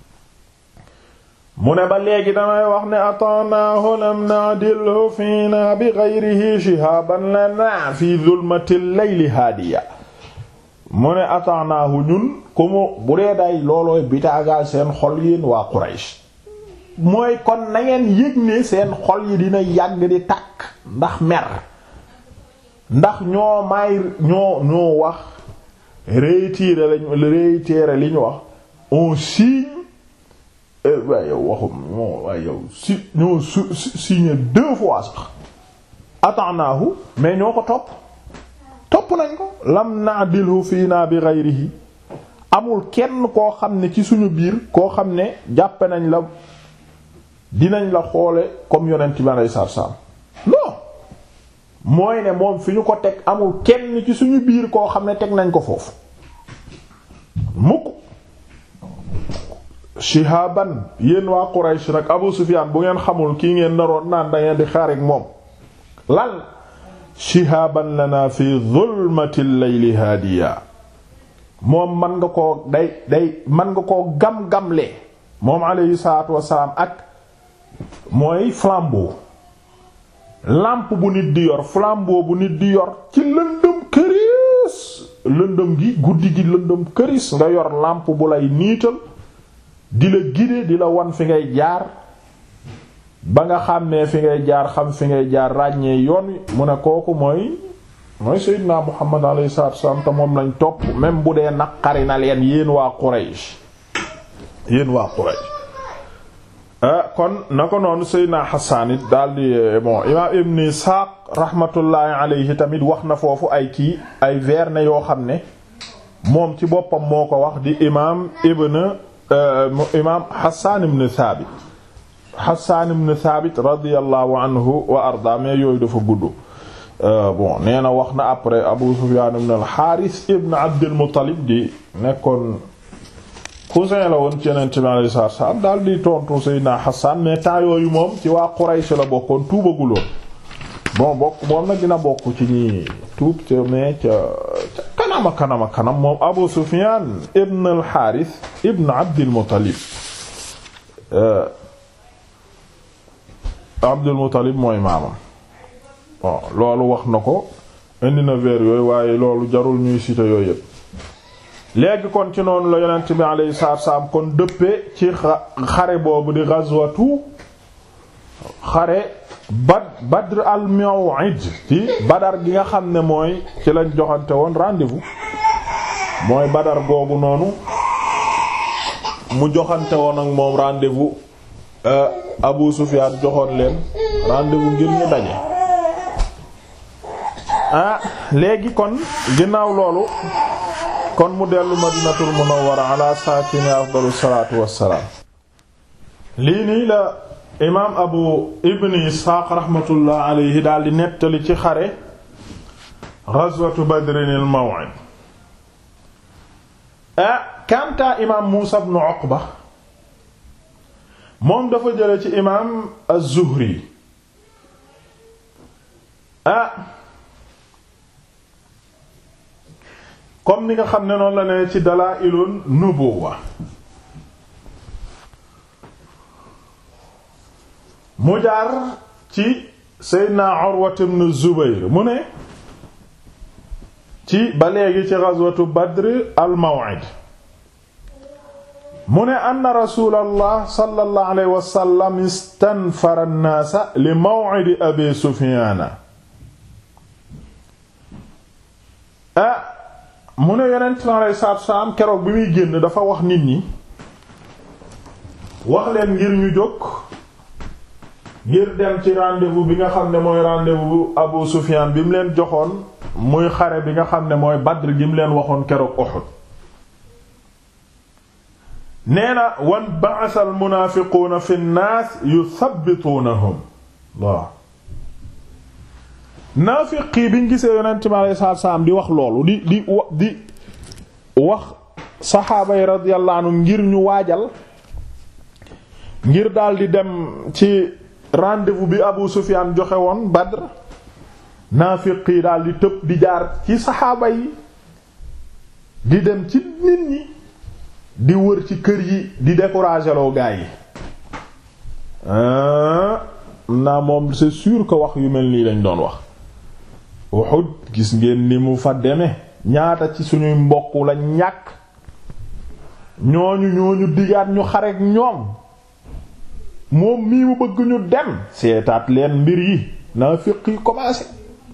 mu ne ba léegi damay wax ne ata'nahu lam na'dilhu fiina bi ghayrihi shihaban lana fi dhulmatil layli haadiya mu ne ata'nahu ñun ku mu bu dee day loolooy bitaagal seen xol yéen waa Quraysh mooy kon na ngeen yëg ne seen xol yi dina yàgg di tàkk ndax mer ndax ñoo may ñoo ñoo wax réitérer lañ réitérer li ñu wax on signe waaye yow waxum moo waaye yow si ñoo su signé deux fois sax ata'nahu mais ñoo ko topp topp nañ ko lam na'dilhu fiina bi ghayrihi amul kenn koo xam ne ci suñu biir koo xam ne jàppe nañ la dinañ la xoole comme yonent bi alayhi salaatu salaam non mooy ne moom fi ñu ko teg amul kenn ci suñu biir koo xam ne teg nañ ko foofu mukk shihaban yéen waa Quraysh nag Abu Sufyaan bu ngeen xamul kii ngeen naroon naan da ngeen di xaarik moom lan shihaban lana fi zulmatil layli haadiya moom man nga koo day day man nga koo gam-gamle moom alayhi salaatu wassalaam ak mooy flambeau lampe bu nit di yor flambeau bu nit di yor ci lëndëm këris lëndëm gi guddi gi lëndëm këris nga yor lampe bu lay niital di la guider di la wan fi ngay jaar ba nga xàmmee fi ngay jaar xam fi ngay jaar ràññee yoon wi mu ne kooku mooy mooy Seydina Muhammad alayhi salaatu wasallam te moom lañ topp même bu dee naqari na leen yéen waa Quraysh yéen waa Quraysh kon na ko noonu Seydina Hassan it daal di bon imaam Ibn Ishaq rahmatullahi alayhi tamit wax na foofu ay kii ay versets yoo xam ne moom ci boppam moo ko wax di imaam Ibn imaam Hassan ibn Thabit Hassan ibn Thabit radiyallahu anhu wa arda mais yooyu dafa gudd. bon nee na wax na après Abu Sufyan ibn al-Harith ibn Abdul Muttalib di nekkoon. cousin la woon ci Yonent bi alayhi salaatu wa salaam daal di tontu Seydina Hassan mais temps yooyu moom ci waa Quraysh la bokkoon tuubaguloon bon bokk moom nag dina bokk ci ñi tuub ca mais ca ca kanama kanama kanam moom Abu Sufyan ibn al-Harith ibn Abdil Muttalib Abdul Muttalib mooy maamam bon loolu wax na ko indi na vers yooyu waaye loolu jarul ñuy citer yooyu yëpp léegi kon ci noonu la yonent bi alayhi salaatu salaam kon dëppee ci xare boobu di ghazwatu xare bad Badr al-Maw'id ci Badar gi nga xam ne mooy ci lañ joxante woon rendez-vous mooy Badar googu noonu mu joxante woon ak moom rendez-vous Abu Sufyan joxoon leen rendez-vous ngir ñu daje ah léegi kon ginnaaw loolu kon mu dellu Madinatul Munawwara ala saakini afdalu salaatu wassalaam lii nii la imaam Abu Ibn Isxaaq rahmatullah alayhi daal di nettali ci xare ghazwatu Badrinil Maw'id ah kanta imaam Muusa ibn Uqba moom dafa jële ci imaam az-Zuhri ah comme ni nga xam ne noonu la ne ci Dalaa'ilun Nubuwwa mu jaar ci Seydina Urwa ibn Zubayr mu ne ci ba léegi ci ghazwatu Badr al-Maw'id mu ne anna rasulallah sallallahu alayhi wa sallam istanfara an-naasa li maw'idi abi Sufyaana ah mu ne yonent mi alayhi salaatu wa salaam keroog bi muy génn dafa wax nit ñi wax leen ngir ñu jóg ngir dem ci rendez-vous bi nga xam ne mooy rendez-vous Abu Sufyaan bi mu leen joxoon muy xare bi nga xam ne mooy Badr gi mu leen waxoon keroog Uhud nee na wan ba'atha al munaafiquuna fi nnaas yuthabbituunahum waaw naafiqi biñ gisee yonent mi alayhi salaatu salaam di wax loolu di di di wax saxaaba yi radiyallahu anhum ngir ñu waajal ngir daldi dem ci rendez-vous bi Abu Sufyaan joxe woon Badr naafiqi daldi tëb di jaar ci saxaaba yi di dem ci nit ñi di wër ci kër yi di décourager loo gaa yi naa moom c'est sûr que wax yu mel nii lañ doon wax Uhud gis ngeen ni mu fa deme ñaata ci suñuy mbokk la ñàkk ñooñu ñooñu digaat ñu xarek ñoom moom mii mu bëgg ñu dem seetaat leen mbir yi naa fiq yi commencé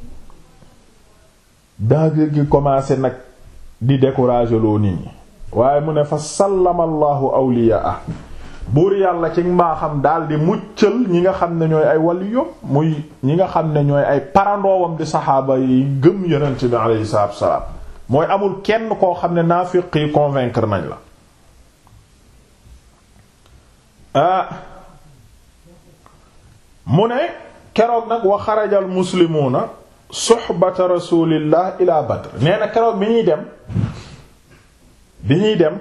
daagir gi commencé nag di décourager loo nit ñi waaye mu ne fa sallama allahu awliyaa buur yàlla ci mbaaxam daal di muccal ñi nga xam ne ñooy ay waliyu muy ñi nga xam ne ñooy ay parandoowam di saxaaba yi gëm yonent bi alayhi salaatu wassalaam mooy amul kenn koo xam ne naafiq yi convaincre nañ la ah mu ne keroog nag wa xarajal muslimuuna suxbata rasulillah ila badr nee na keroog bi ñuy dem bi ñuy dem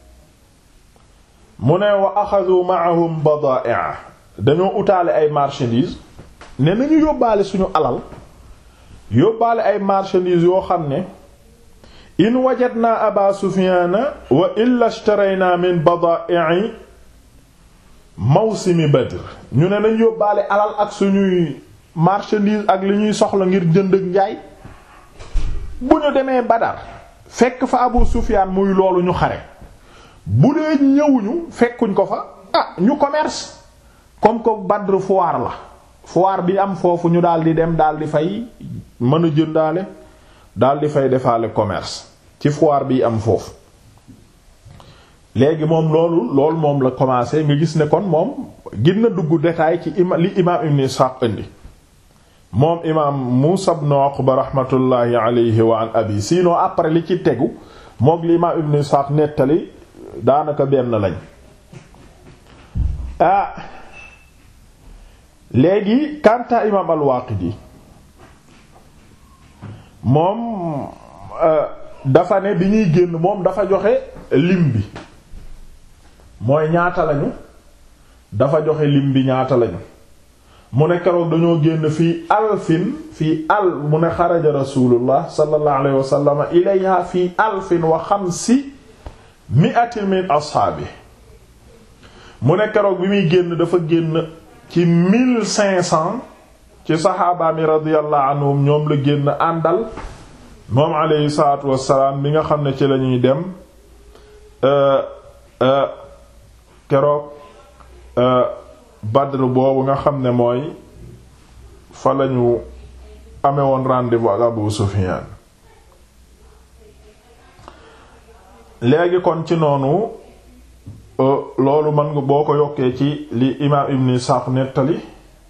mu ne wa axadu ma'ahum badaa'a dañoo utaale ay marchandises ne nañu yóbbaale suñu alal yóbbaale ay marchandises yoo xam ne in wajadna aba sufyaana wa illa ishtarayna min badaa'i mawsimi badr ñu ne nañ yóbbaale alal ak suñuy marchandise ak li ñuy soxla ngir jënd ak njaay bu ñu demee badar fekk fa abu sufyaan muy loolu ñu xare bu dee ñëwuñu fekkuñ ko fa ah ñu commerce comme que badr foire la foire bi am foofu ñu daal di dem daal di fay mën a jëndaale daal di fay defaale commerce ci foire bi am foofu léegi moom loolu loolu moom la commencé nga gis ne kon moom gën na dugg détail ci ima li imaam ibn Ishaq indi moom imaam Muusa ibn Uqba rahmatullahi alayhi wa an abi sinon après li ci tegu moom li imaam ibn Ishaq nettali daanaka benn lañ ah léegi kanta imaam al-Waaqidi moom dafa ne bi ñuy génn moom dafa joxe lim bi mooy ñaata lañu dafa joxe lim bi ñaata lañu mu ne keroog dañoo génn fii alfin fii al mu ne xaraja rasulullah sallallahu alayhi wa sallam ilayha fii alfin wa xamsi mi'atin min ashaabi mu ne keroog bi muy génn dafa génn ci mille cinq cent ci saxaaba mi radiyallahu anhum ñoom la génn àndal moom alayhi salaatu wassalaam bi nga xam ne ci lañuy dem keroog Badr boobu nga xam ne mooy fa lañu amee woon rendez-vous ak Abu Sufyan léegi kon ci noonu loolu mën nga boo ko yokkee ci li imaam Ibn Ishaq nettali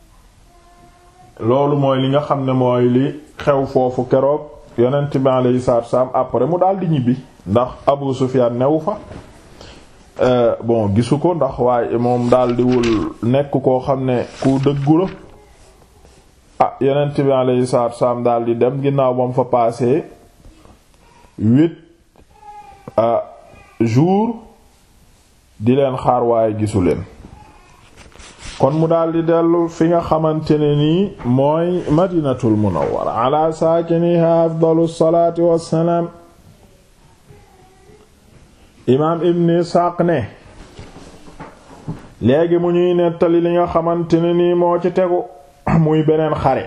loolu mooy li nga xam ne mooy li xew foofu keroog yonent bi alayhi salaatu wassalaam après mu daal di ñibbi ndax Abu Sufyan newu fa bon gisu ko ndax waaye moom daal diwul nekk koo xam ne ku dëggu la ah yonent bi alayhi salaatu wassalaam daal di dem ginnaaw ba mu fa passé huit jours di leen xaar waaye gisu leen kon mu daal di dellu fi nga xamante ne nii mooy madinatul munawwara ala saakiniha afdalu salaati wassalaam imaam ibn isxaaq ne léegi mu ñuy nettali li nga xamante ne nii moo ci tegu muy beneen xare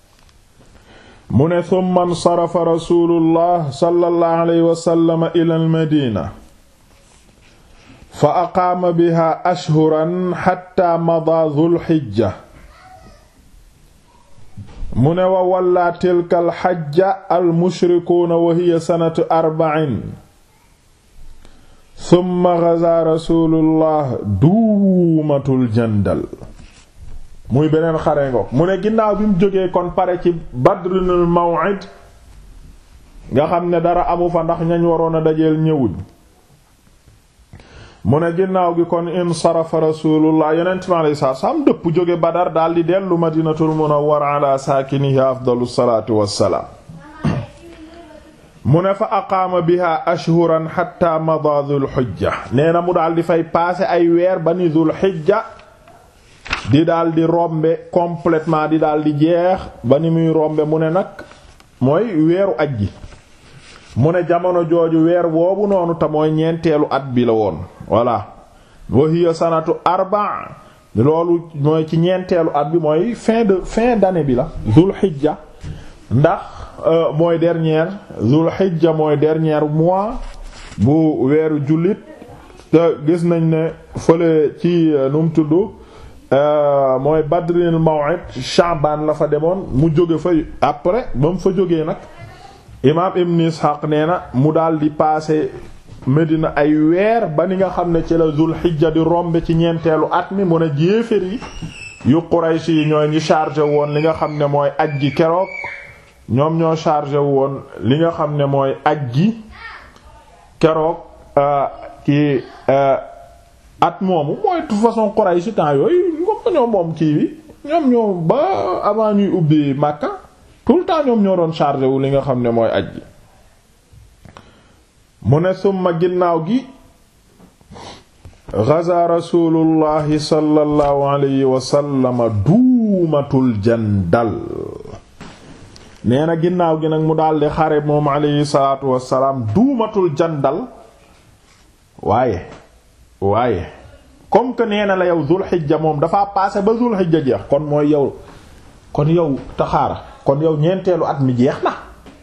mu ne summa nsarafa rasulullah sallallahu alayhi wasallam ila al madina fa aqaama biha ashhuran xatta mada dhul xijja mu ne wa walla tilka al xajja al mushrikuuna wa hiya sanatu arba'in summa gaza rasulullah duumatul jandal muy beneen xare ngoog mu ne ginnaaw bi mu jógee kon pare ci badrinul maw'id nga xam ne dara amu fa ndax ñañ waroon a dajeel ñëwuñ mu ne ginnaaw gi kon insarafa rasulullah yonent mi alayhi salaatu salaam dëpp jóge badar daldi dellu madinatul munawwara ala saakinihi afdalu salaatu wassalaam mu ne fa aqaama biha ashhuran hatta mada dhul hijja nee na mu daal di fay passé ay weer ba ni dhul hijja di daal di rombe complètement di daal di jeex ba ni muy rombe mu ne nag mooy weeru aj gi mu ne jamono jooju weer boobu noonu te mooy ñeenteelu at bi la woon voilà wa hiya sanatu arba loolu mooy ci ñeenteelu at bi mooy fin de fin d'année bi la dhul hijja ndax mooy dernière zul hijja mooy dernier mois bu weeru jullit te gis nañ ne fële ci nu mu tudd mooy badrinil maw'id sha'ban la fa demoon mu jóge fa après ba mu fa jógee nag imaam ibn ishaq nee na mu daal di passé Medina ay weer ba ni nga xam ne ci la zul hijja di rombe ci ñeenteelu at mi mu ne jéefér yi yu Quraysh yi ñooy ñi chargé woon li nga xam ne mooy aj gi keroog ñoom ñoo chargé woon li nga xam ne mooy aj gi keroog ci at moomu mooy toute façon Quraysh temps yooyu ngom ñoo moom kii bi ñoom ñoo ba avant ñuy ubbi Makka tout le temps ñoom ñoo doon chargé wu li nga xam ne mooy aj gi mu ne summa ginnaaw gi gaza rasulullahi sallallahu alayhi wa sallam duumatul jandal nee na ginnaaw gi nag mu daldi xare moom alayhi salaatu wassalaam duumatul jandal waaye waaye comme que nee na la yow zul xijja moom dafa passé ba zul xijja jeex kon mooy yow kon yow taxaara kon yow ñeenteelu at mi jeex na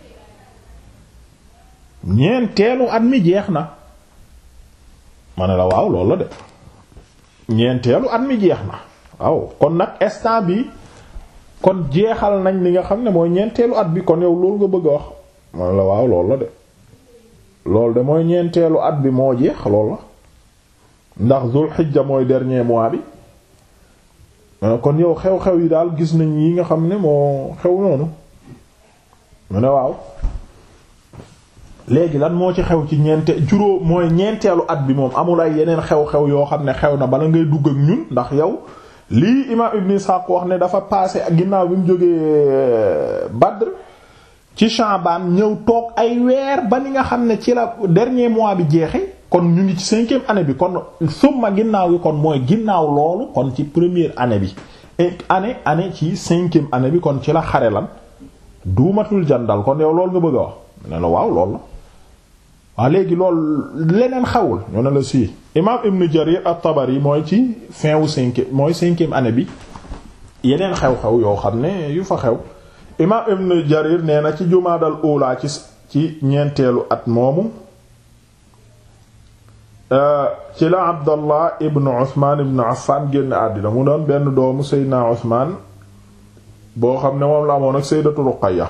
ñeenteelu at mi jeex na ma ne la waaw loolu la de ñeenteelu at mi jeex na waaw kon nag instant bi kon jeexal nañ li nga xam ne mooy ñeenteelu at bi kon yow loolu nga bëgg a wax ma ne la waaw loolu la de loolu de mooy ñeenteelu at bi moo jeex loolu la ndax zul xijja mooy dernier mois bi kon yow xew-xew yi daal gis nañ yi nga xam ne moo xew noonu mu ne waaw léegi lan moo ci xew ci ñeente juróom mooy ñeenteelu at bi moom amul ay yeneen xew-xew yoo xam ne xew na bala ngay dugg ak ñun ndax yow lii imaam Ibn Ishaq wax ne dafa passé ginnaaw bi mu jógee Badr ci Sha'ban ñëw toog ay weer ba ni nga xam ne ci la dernier mois bi jeexe kon ñu ngi ci cinquième année bi kon summa ginnaaw gi kon mooy ginnaaw loolu kon ci première année bi année année ci cinquième année bi kon ci la xare lan duumatul jandal kon yow loolu nga bëgg a wax ne la waaw loolu la waaw léegi loolu leneen xewul ñu ne la si imam ibn jarir at-tabari mooy ci fin wu cinquième mooy cinquième année bi yeneen xew-xew yoo xam ne yu fa xew imam ibn jarir nee na ci jumaadal ula ci ci ñeenteelu at moomu ci la abdallah ibn uthman ibn affan génn àddina mu doon benn doomu seydina uthman boo xam ne moom la amoon ak sayyidatu ruqayya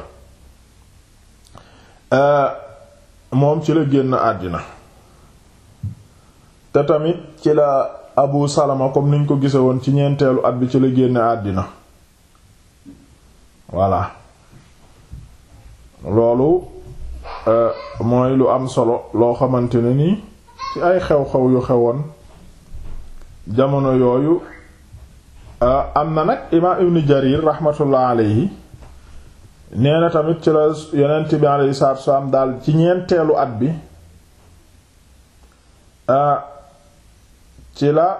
moom ci la génn àddina te tamit ci la abu salama comme niñ ko gise woon ci ñeenteelu at bi ci la génn àddina voilà loolu mooy lu am solo loo xamante ne nii ci ay xew-xew yu xewoon jamono yooyu am na nag imaam ibn jarir rahmatullah alayhi nee na tamit ci la yonent bi alayhi salaatu wassalaam daal ci ñeenteelu at bi ci la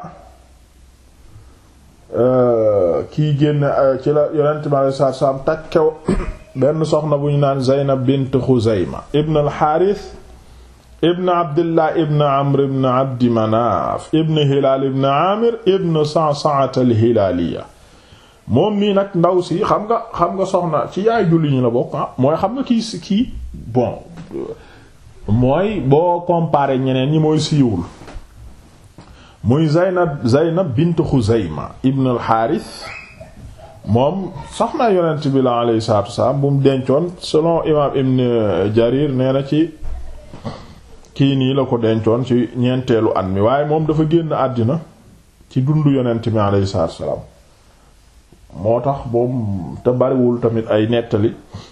kii génn ci la yonent bi alayhi salaatu wassalaam takkew benn soxna bu ñu naan Zeynab bint Xuzayma ibn al-Haaris ibn Abdillah ibn Amr ibn Abdi Manaaf ibn Hilaal ibn Aamir ibn Sa'sa'a al-Hilaaliya moom nii nag ndaw si xam nga xam nga soxna ci yaay julli ñu la bokk ah mooy xam nga kii si kii bon mooy boo comparé ñeneen ñi mooy siiwul muy Zaynab Zaynab bint Xuzayma ibn al-Haaris moom soxna yonent bi la alayhi salaatu wasalaam bu mu dencoon selon imaam Ibn Jarir nee na ci kii nii la ko dencoon ci ñeenteelu at mi waaye moom dafa génn àddina ci dundu yonent bi alayhi salaatu wasalaam moo tax moom te bariwul tamit ay nettali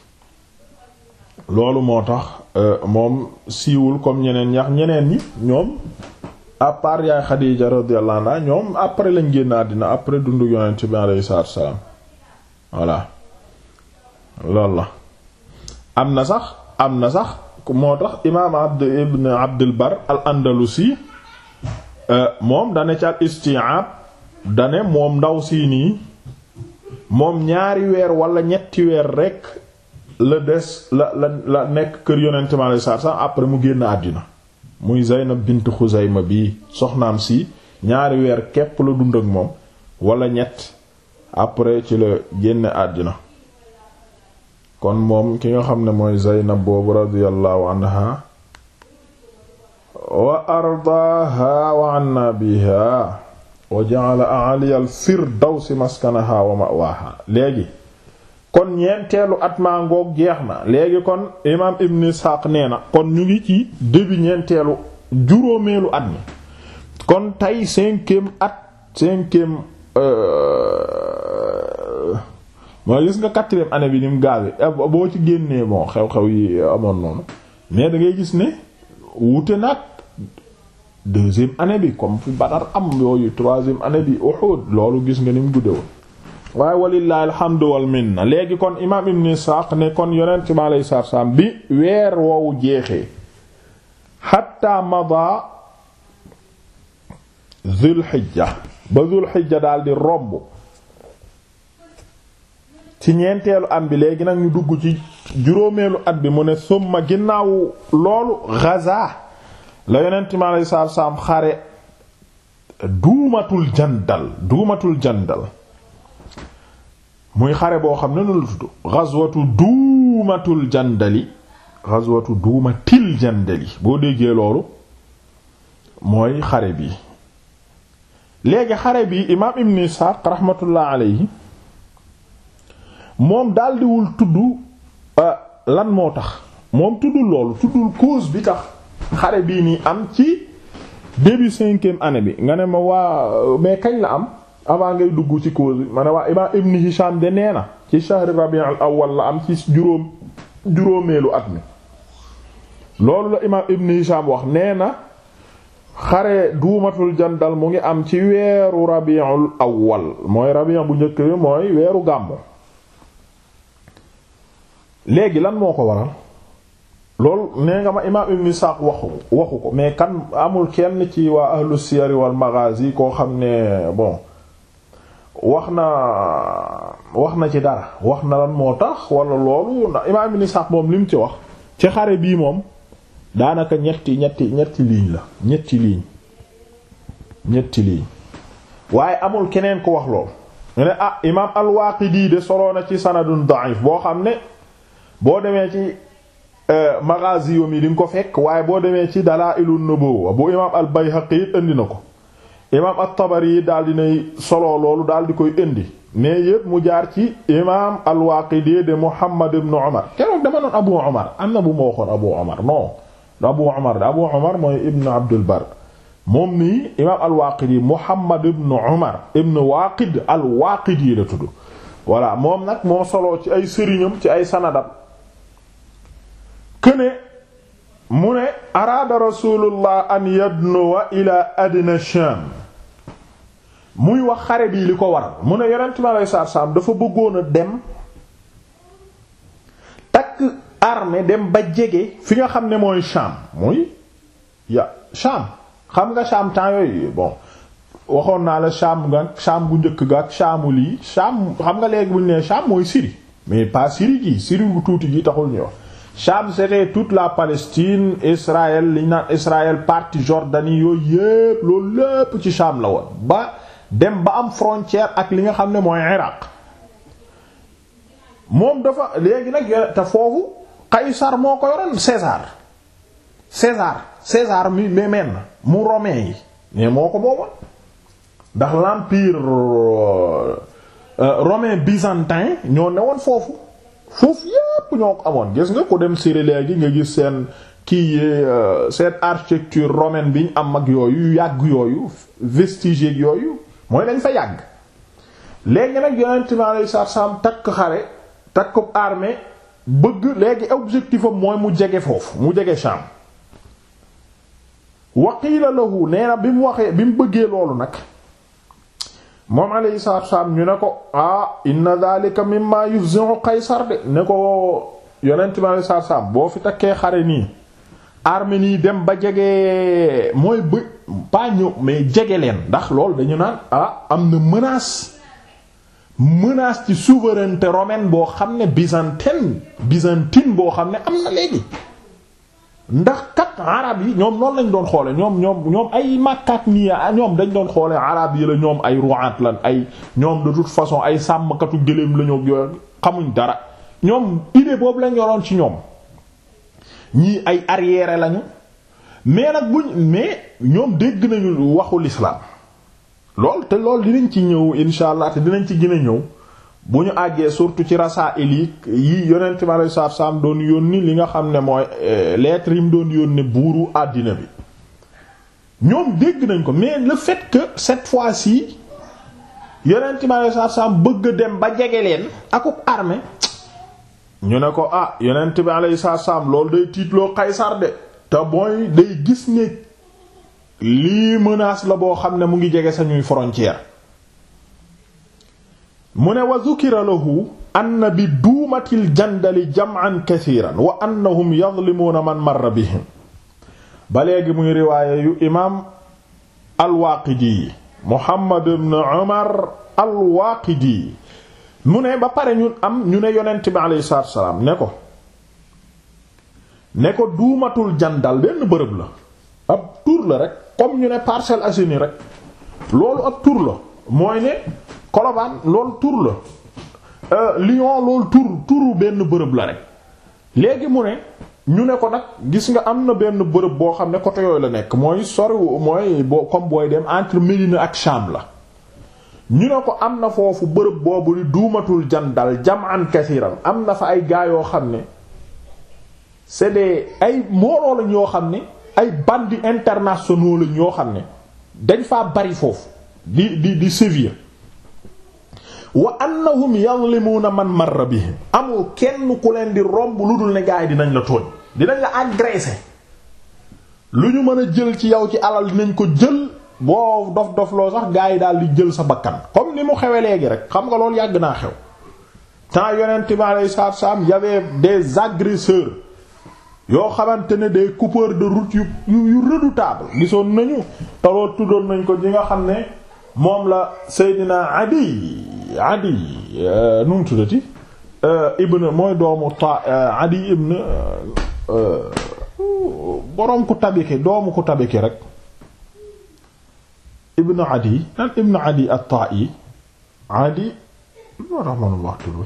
loolu moo tax moom siiwul comme ñeneen ñax ñeneen ñi ñoom à part yaay Xadiija radiyallahu anha ñoom après lañ génn àddina après dundu yonent bi alayhi salaatu wasalaam voilà loolu la am na sax am na sax moo tax imaam abd ibn abdul bar al andalusi moom dane ci al isti'ab dane moom ndaw sii nii moom ñaari weer wala ñetti weer rekk la des la la la nekk kër yonente mi alei satu salam après mu génn àddina muy Zaynab bint Xuzayma bii soxnaam si ñaari weer képp la dund ak moom wala ñett après ci la génne àddina kon moom ki nga xam ne mooy Zaynab boobu radiyallahu anha wa ardaaha wa anna biha wa ja'ala a'ali al-firdawsi maskanaha wa ma'waha léegi kon ñeenteelu at maa ngoog jeex na léegi kon imaam Ibn Ishaq nee na kon ñu ngi ci début ñeenteelu juróomeelu at mi kon tey cinquième at cinquième mooy gis nga quatrième année bi ni mu gaawee boo ci génnee bon xew-xew yi amoon noonu mais da ngay gis ne wuute nag deuxième année bi comme fi Badar am yooyu troisième année bi Uhud loolu gis nga ni mu gudde woon waaye walillahi alhamdu wal minna léegi kon imaam Ibn Ishaq ne kon yonent bi alayhi salaatu salaam bi weer woowu jeexee hatta mada Dhul Hijja ba Dhul Hijja daal di romb ci ñeenteelu at bi léegi nag ñu dugg ci juróomeelu at bi mu ne summa ginnaaw loolu gaza la yonent mi alayhi salaatu salaam xare duumatul jandal duumatul jandal muy xare boo xam ne nu la tudd gazwatu duumatul jandali gazwatu duumatil jandali boo déggee loolu mooy xare bi léegi xare bi imaam ibn Isaaq rahmatullah alayhi moom daldiwul tudd lan moo tax moom tuddul loolu tuddul cause bi tax xare bii nii am ci début cinquième année bi nga ne ma waa mais kañ la am avant ngay dugg ci cause bi ma ne waa imaam Ibn Hisham de nee na ci shahr Rabi' al-awwal la am ci juróom juróomeelu at mi loolu la imaam Ibn Hisham wax nee na xare duumatul jandal mu ngi am ci weeru Rabi'ul awwal mooy Rabi' bu njëkk bi mooy weeru gàmmu léegi lan moo ko waral loolu nee nga ma imaam ibn Isaaq waxu waxu ko mais kan amul kenn ci waa ahlu siyar wal maghazi koo xam ne bon wax na wax na ci dara wax na lan moo tax wala loolu ndax imaam ibn Sa'd moom li mu ci wax ci xare bii moom daanaka ñetti ñetti ñetti ligne la ñetti ligne ñetti ligne waaye amul keneen ku wax loolu ñu ne ah imaam al-Waaqidi de soloo na ci sanadun da'if boo xam ne boo demee ci Maghazi yi di nga ko fekk waaye boo demee ci Dalaa'ilun Nubuwwa bu imaam al-Bayhaqi it indi na ko imaam at-Tabari yi daal dinay solo loolu daal di koy indi mais yépp mu jaar ci imaam al-Waaqidi de Muhammad ibn Umar keroog dama noon Abu Umar am na bu ma waxoon Abu Umar non Abu Umar de Abu Umar mooy Ibn Abdul Bar moom nii imaam al-Waaqidi Muhammad ibn Umar ibn Waaqid al-Waaqidi la tudd voilà moom nag moo solo ci ay sëriñam ci ay sanadam këne mu ne araada rasulullah an yadnuwa ila adna Sham muy wax xare bii li ko waral mu ne yonent mi alayhi salaatu salaam dafa bëggoon a dem takk armée dem ba jege fi nga xam ne mooy Sham muy ya Sham xam nga Sham temps yooyu bon waxoon naa la Sham nga Sham bu njëkk ga ak Shamu lii Sham xam nga léegi bu ñu nee Sham mooy Syrie mais pas Syrie gi Syrie gu tuuti gi taxul ñu wax Sham c'était toute la Palestine Israël li ñu naan Israël partie Jordanie yooyu yépp loolu lépp ci Sham la woon ba dem ba am frontière ak li nga xam ne mooy Iraq moom dafa léegi nag te foofu Qaysar moo ko yoroon César César César mi mais men mu romain yi mais moo ko booba ndax l'empire romain byzantin ñoo newoon foofu foofu yépp ñoo ko amoon gis nga ko dem Syrie léegi nga gis seen kii seen architecture romaine bi ñu am ak yooyu yu yàgg yooyu vestiges yooyu mooy dañ fa yàgg léegi nag yonent mi alayhi salaam takk xare takk armée bëgg léegi objectif am mooy mu jege foofu mu jege Sham waqiila lahu nee na bi mu waxee bi mu bëggee loolu nag moom alayhi salaatu wassalaam ñu ne ko ah inna dhalika mimma yufzi'u Qaysar de ne ko yonent mi alayhi salaatu wassalaam boo fi takkee xare nii armée nii dem ba jege mooy bë pas ñëw mais jege leen ndax loolu dañu naan ah am na menace menace ci souveraineté romaine boo xam ne byzantine byzantine boo xam ne am na léegi ndax kat arab yi ñoom noonu lañ doon xoole ñoom ñoom ñoom ay màkkaat nii ñoom dañ doon xoole arab yi la ñoom ay ru'at lan ay ñoom de toute façon ay sàmmkatu gëléem la ñoo yor xamuñ dara ñoom idée boobu lañ yoroon ci ñoom ñii ay arriéré lañu mais nag buñ mais ñoom dégg nañu waxu l'islam lool te lool dinañ ci ñëw insha allah te dinañ ci gën a ñëw bu ñu àggee surtout ci rasaa'il yi yi yonent mi alayhi salaatu salaam doon yónni li nga xam ne mooy lettre yi mu doon yónni buuru àddina bi ñoom dégg nañ ko mais le fait que cette fois-ci yonent mi alayhi salaatu salaam bëgg dem ba jege leen akuk armée ñu ne ko ah yonent bi alayhi salaatu salaam loolu day tiitloo Qaysar de te mooy day gis ne lii menace la boo xam ne mu ngi jege sañuy frontière mu ne wa dhukira lahu anna bi duumatil jandali jam'an kathiran wa annahum yadhlimuna man marra bihim ba léegi muy riwaaya yu imaam al-Waaqidi Muhammad ibn Umar al-Waaqidi mu ne ba pare ñun am ñu ne yonent bi alayhi salaatu wa salaam ne ko ne ko duumatul jandal benn bërëb la ab tur la rek comme ñu ne Parcelles Assainies rek loolu ab tur la mooy ne Colobane loolu tur la Lyon loolu tur turu benn bërëb la rek léegi mu ne ñu ne ko nag gis nga am na benn bërëb boo xam ne côté yooyu la nekk mooy sori mooy boo comme booy dem entre Médina ak Cham la ñu ne ko am na foofu bërëb boobu di duumatul jandal jam'an kasiran am na fa ay gaa yoo xam ne c'est des ay mbooloo lañ yoo xam ne ay bandits internationaux lañ yoo xam ne dañ faa bari foofu di di di sévir wa annahum yadhlimuna man marra bihim amul kenn ku leen di romb lu dul ne gaa yi dinañ la tooñ dinañ la agresser lu ñu mën a jël ci yow ci alal dinañ ko jël boo dof dof loo sax gaa yi daal di jël sa bakkan comme ni mu xewe léegi rek xam nga loolu yàgg naa xew temps yonent bi alayhi salaatu salaam y avait des agresseurs yoo xamante ne des coupeurs de route yu yu redoutables gisoon nañu te loolu tuddoon nañ ko ñi nga xam ne moom la Seydina Adi Adi nu mu tuddati ibn mooy doomu ta Adi ibn boroom ku tabiki doomu ku tabiki rek ibn Adi nan ibn Adi at-Ta'i Adi moo tax manul wax tur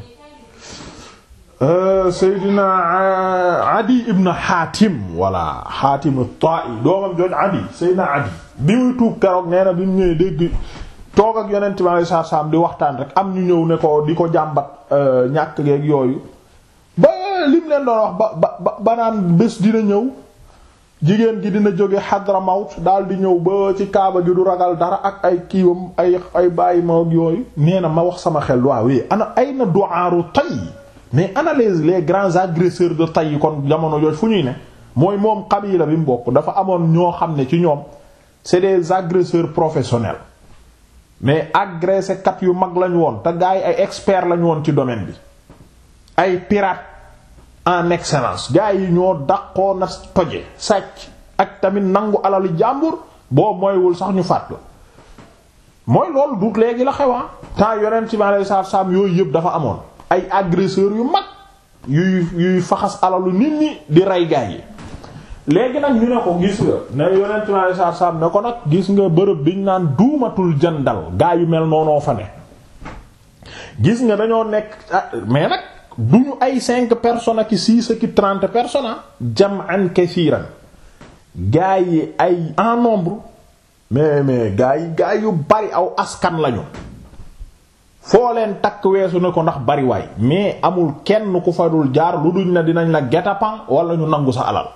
Seydina Adi ibn Hatim walla Hatim at-Ta'i doomam jooj Adi Seydina Adi bi muy tuub keroog nee na bi mu ñëwee dégg toog ak yonent bi alayhi salaam di waxtaan rek am ñu ñëw ne ko di ko jàmbat ñàkk geeg yooyu ba lim leen doon wax ba ba ba naan bés dina ñëw jigéen gi dina jóge Hadramawt daal di ñëw ba ci kaaba gi du ragal dara ak ay kiiwam ay ay bàyyi ma ak yooyu nee na ma wax sama xel waaw ana ay na du'aaru tay mais ana les les grands agresseurs de tay yi kon jamono jooju fu ñuy ne mooy moom qabila bi mu bokk dafa amoon ñoo xam ne ci ñoom c'est des agresseurs professionnels mais agressé kat yu mag lañu woon te gars yi ay experts lañu woon ci domaine bi ay pirates en excellence gars yi ñoo daqoo na toje sàcc ak tamit nangu alalu jàmbur boo mooywul sax ñu fàtt la mooy loolu du léegi la xewaa temps yonent ci ma saar saam yooyu yëpp dafa amoon ay agresseurs yu mag yuy yuy faxas alalu nit ñi di rey gars yi léegi nag ñu ne ko gis nga ne yonent ma saar saam ne ko nag gis nga bërëb biñ naan duumatul jandal gaa yu mel noonoo fa ne gis nga dañoo nekk mais nag duñu ay cinq personnes ak six ak trente personnes jam'an kathiran gaa yi ay en nombre mais mais gaa yi gaa yu bari aw askan lañu foo leen takk weesu ne ko ndax bari waay mais amul kenn ku fa dul jaar lu duñ na dinañ la guet-apens wala ñu nangu sa alal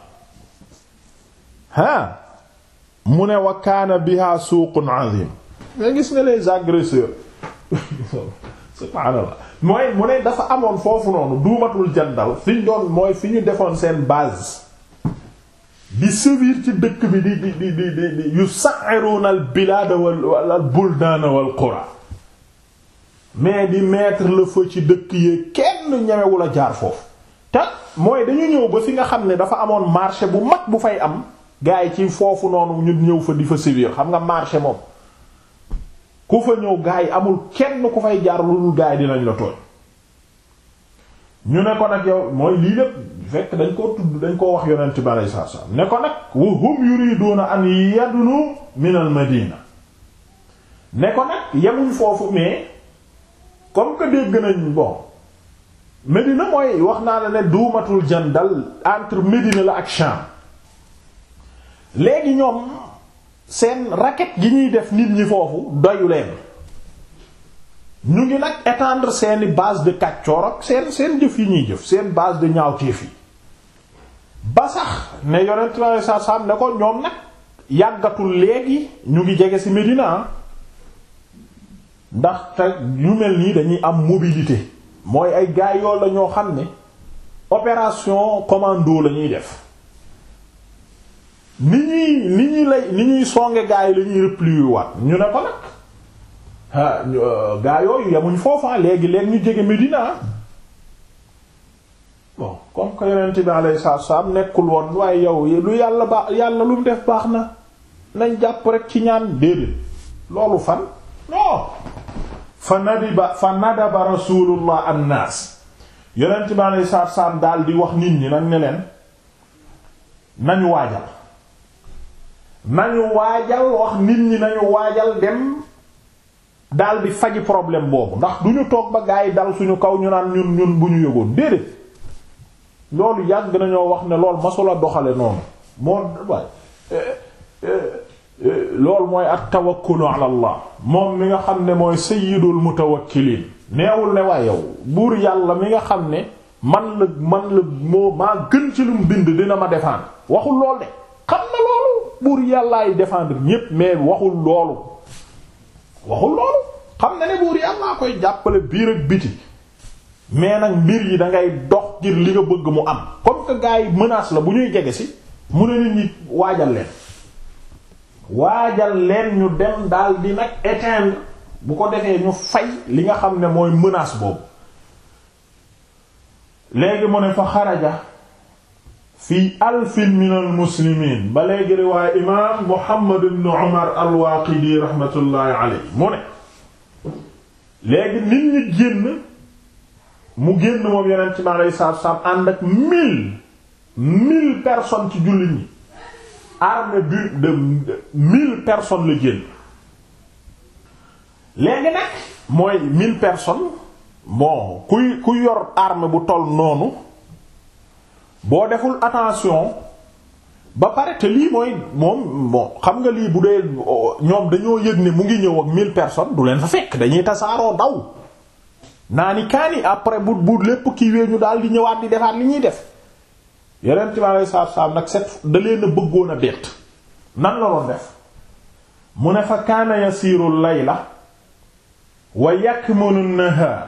ah mu ne wa kaana biha suuqun azim nga gis nga les agresseurs subhaanallah mooy mu ne dafa amoon foofu noonu duumatul jandal fi ñu doon mooy fi ñu defoon seen base di sévir ci dëkk bi di di di di di yusa'iruna al bilad wal al buldan wal qura mais di mettre le feu ci dëkk yi kenn ñemewul a jaar foofu te mooy dañu ñëw ba fi nga xam ne dafa amoon marché bu mag bu fay am gaa yi ci foofu noonu ñu ñëw fa di fa sévir xam nga marché moom ku fa ñëw gaa yi amul kenn ku fay jaar lu dul gaa yi dinañ la tooñ ñu ne ko nag yow mooy lii lépp fekk dañ koo tudd dañ koo wax yonent bi aleyhi salaatu salaam ne ko nag wa hum yuriduna an yadnu min al madina ne ko nag yemuñ foofu mais comme que dégg nañ bon Médina mooy wax naa la ne duumatul jandal entre Médina la ak Sham léegi ñoom seen raquette gi ñuy def nit ñi foofu doyu leen ñu ngi nag étendre seeni base de kàccoor ak seen seen jëf yi ñuy jëf seen base de ñaawteef yi ba sax ne yonent la sa sam ne ko ñoom nag yàggatul léegi ñu ngi jege ci Médina ndax te ñu mel nii dañuy am mobilité mooy ay gaay yoo la ñoo xam ne opération commando la ñuy def ni ñuy ni ñuy lay ni ñuy songe gaay la ñuy replier waat ñu ne ko nag ah gaay yooyu yemuñ foofa léegi leen ñu jege Médina bon comme que yonent bi alayhi salaatu salaam nekkul woon waaye yow lu yàlla baax yàlla lu mu def baax na nañ jàpp rek ci ñaan déedéet loolu fan non fa nadiba fa nadaba rasulullah annaas yonent bi alayhi salaatu salaam daal di wax nit ñi nag ne leen nañu waajal nañu waajal wax nit ñi nañu waajal dem daal di faji problème boobu ndax du ñu toog ba gaa yi dal suñu kaw ñu naan ñun ñun bu ñu yëgoon déedéet loolu yàgg nañoo wax ne loolu masula doxale noonu moo waay loolu mooy at tawakkulu ala allah moom mi nga xam ne mooy sayyidul mutawakkiliin neewul ne waaye yow buur yàlla mi nga xam ne man la man la moo maa gën ci lu mu bind dina ma défendre waxul lool de xam na loolu buur yàllaay défendre ñépp mais waxul loolu waxul loolu xam na ne buur yàllaa koy jàppale biir ak biti mais nag mbir yi dangay dox ngir li nga bëgg mu am comme que gars yi menace la bu ñuy jege si mu ne nit ñi waajal leen waajal leen ñu dem daal di nag éteindre bu ko defee ñu fay li nga xam ne mooy menace boobu léegi mu ne fa xaraja fi alfin min al muslimiin ba léegi riwaaya imaam Muhammad ibn Umar al-Waaqidi raxmatullaahi alayhi mu ne léegi nit ñi génn mu génn moom yeneen ci ma lay saab saab ànd ak mille mille personnes ci jullit ñi armée bu de mille personnes la génn léegi nag mooy mille personnes bon kuy kuy yor arme bu toll noonu boo deful attention ba pare te lii mooy moom bon xam nga lii bu dee ñoom dañoo yëg ne mu ngi ñëw ak mille personnes du leen fa fekk dañuy tasaaroo daw naa ni kaani après bu bu lépp kiiwee ñu daal di ñëwaat di defaat li ñuy def yeneen ci alei saatu salaam nag set da leen a bëggoon a bett nan la doon def mu ne fa kaana yasiiru layla wa yakmunu an-nahaar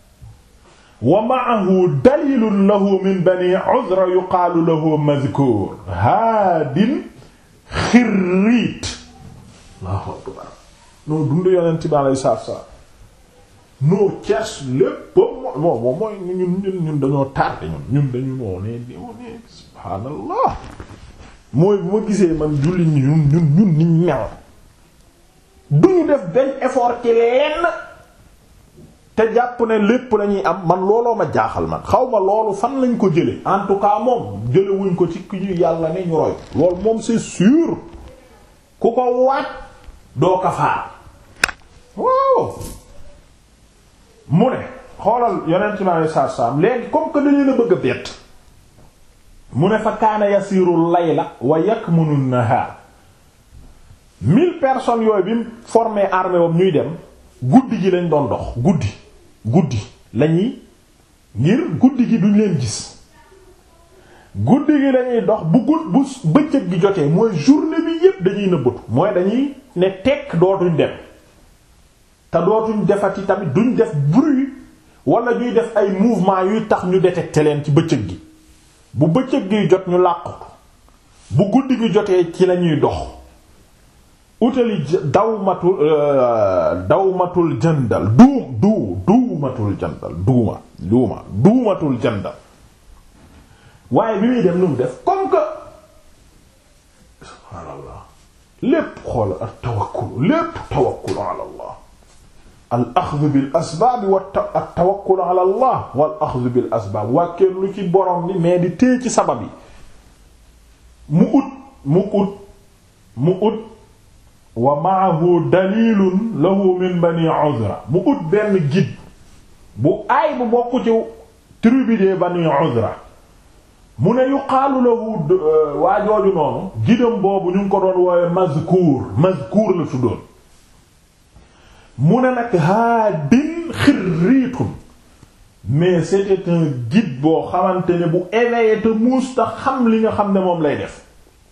wa ma'ahu dalilun lahu min bani Uzra yuqaalu lahu madhkuur haadin xirriit Allahu akbar noo dund yonent bi alayhi salaatu salaam noo cees lépp moom moom mooy ñun ñun ñun dañoo tardé ñun ñun dañu moo ne moo ne subhaanallah mooy bu ma gisee man julli ñi ñun ñun ñun niñ mel duñu def benn effort ci lenn te jàpp ne lépp lañuy am man looloo ma jaaxal man xaw ma loolu fan lañ ko jële en tout cas moom jële wuñ ko ci ki ñu yàlla ne ñu roy loolu moom c'est sûr ku ko waat doo kafaar waaw mu ne xoolal yonent mi alei satu salaam léegi comme que dañu la bëgg a bett mu ne fa kaana yasiru layla wa yakmunu nahaar mille personnes yooyu bi mu formé armée wam ñuy dem guddi gi lañ doon dox guddi guddi lañuy ngir guddi gi duñ leen gis guddi gi lañuy dox bu gudd bu bëccëg gi jotee mooy journée bi yépp dañuy nëbbatu mooy dañuy ne tekk dootuñ dem te dootuñ defati tamit duñ def bruit wala ñuy def ay mouvement yuy tax ñu détecter leen ci bëccëg gi bu bëccëg gi jot ñu làqu bu guddi gi jotee ci lañuy dox utali dawmatul dawmatul jandal duum duu duumatul jandal duuma duuma duumatul jandal waaye bi muy dem nu mu def comme que subhaanallah lépp xool ak tawakkul lépp tawakkul ala allah al axdu bil asbaab wa at tawakkul ala allah wal axdu bil asbaab wàkkeen lu ci borom ni mais di téye ci sabab yi mu ut mu ut mu ut wa maahu dalilun lahu min bani uzra mu ut benn guide bu aay bu bokk ci tribu de bani uzra mu ne yuqaalu lahu waa jooju noonu gidam boobu ñu ngi ko doon woowe mazkuur mazkuur la tuddoon mu ne nag haadin xirriitun mais c'était un guide boo xamante ne bu éveillé te muus ta xam li nga xam ne moom lay def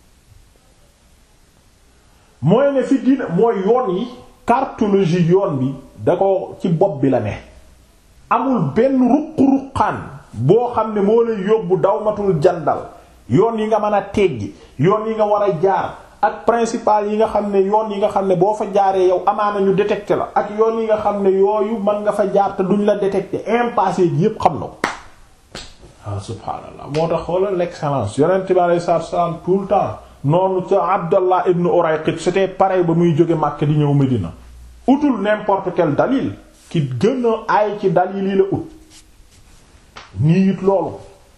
mooy ne fi dina mooy yoon yi cartologie yoon bi da ko ci bopp bi la ne amul benn ruq-ruqaan boo xam ne moo lay yóbbu dawmatul jandal yoon yi nga mën a teggi yoon yi nga war a jaar ak principal yi nga xam ne yoon yi nga xam ne boo fa jaaree yow amaana ñu détecté la ak yoon yi nga xam ne yooyu mën nga fa jaar te duñ la détecté impassé ji yépp xam na ko ah subhaanallah moo tax xoolal l'excellence yonent bi alayhi salaatu salaam tout le temps noonu ca Abdallah ibn Urayqit c'était pareil ba muy jóge Makka di ñëw Medina utul n'importe quel dalil ki gën a aay ci dalil yi la ut nii it loolu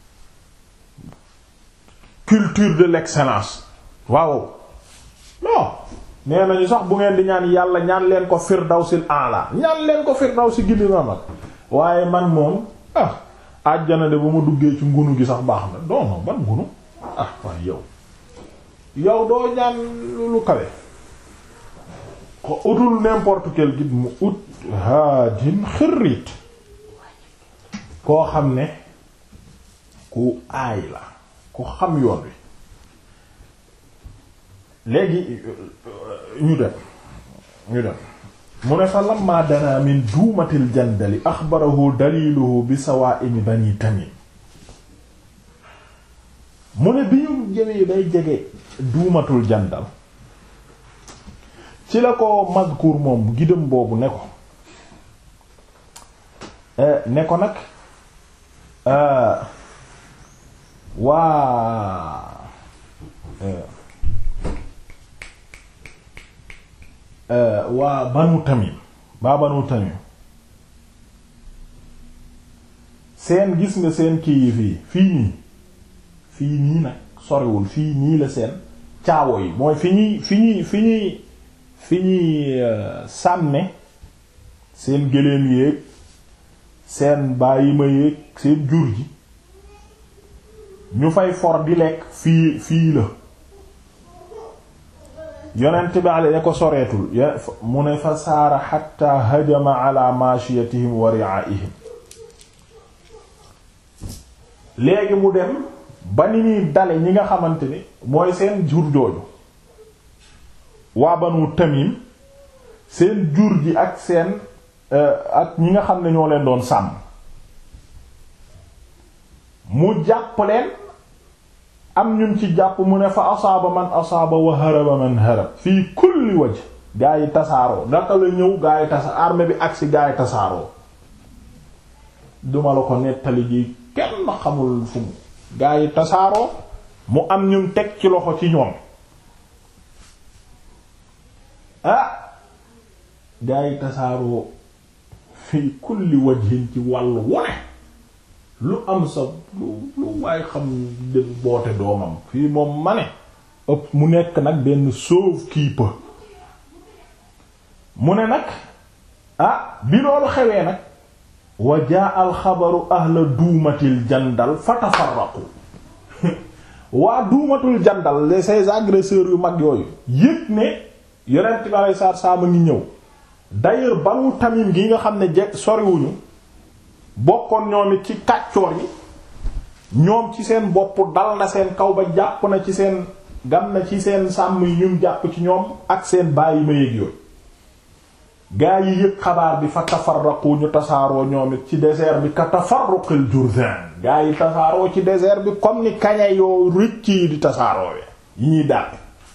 culture de l'excellence waaw non nee nañu sax bu ngeen di ñaan yàlla ñaan leen ko firdawsil a'la ñaan leen ko firdawsi gindi na mag waaye man moom ah àjjana de ba ma duggee ci ngunu gi sax baax na non non ban ngunu ah waaye yow yow doo ñaan lu kawe ko utul n'importe quel guide mu ut haadin xirrit koo xam ne ku aay la ku xam yoon wi léegi ñu dem ñu dem mu ne fa lamma dana min duumatil jandali axbarahu daliluhu bi sawaa'imi bani tamim mu ne bi ñu jëmee bay jege duumatul jandal ci la ko mazkur moom gidam boobu ne ko ne ko nag waa waa banu tamim waa banu tamim seen gis nga seen kii yi fii fii nii fii nii nag soriwul fii nii la seen caawo yi mooy fi ñuy fi ñuy fi ñuy fi ñuy sàmme seen gëléem yéeg seen bàyyi ma yéeg seen jur ji ñu fay for di lekk fii fii la yonent bi ale ko soreetul mu ne fa saara xatta hajama ala mashiyatihim wa ri'aihim léegi mu dem ba ni ñuy dale ñi nga xamante ni mooy seen jur jooju waa banu tamim seen jur ji ak seen ak ñi nga xam ne ñoo leen doon sàmm mu jàpp leen am ñun ci jàpp mu ne fa asaaba man asaaba wa haraba man harab fii kulli waj gaa yi tasaaroo naka la ñëw gaa yi tasa armée bi agsi gaa yi tasaaroo duma la ko nettali ji kenn xamul fu mu gaa yi tasaaroo mu am ñun teg ci loxo ci ñoom ah gaa yi tasaaroo fii kulli wajhin ci wàllu wone lu am sa lu lu waaye xam dem boote doomam fii moom ma ne ëpp mu nekk nag benn sauve-qui-peut mu ne nag ah bi loolu xewee nag wa jaa al xabaru ahla duumatil jandal fa tafarraqu waa duumatul jandal les ces agresseurs yu mag yooyu yëg ne yonent bi alei saatu salaam a ngi ñëw d'ailleurs banu tamim gi nga xam ne je soriwuñu bokkoon ñoom it ci kàccoor yi ñoom ci seen bopp dal na seen kaw ba jàpp na ci seen gam na ci seen sàmm yi ñun jàpp ci ñoom ak seen bàyyi ma yéeg yooyu gaa yi yëg xabaar bi fa tafarraqu ñu tasaaroo ñoom it ci désert bi ka tafarruqil jurdan gaa yi tasaaroo ci désert bi comme ni kaña yoo rëcc yi di tasaaroo yi ñuy dàq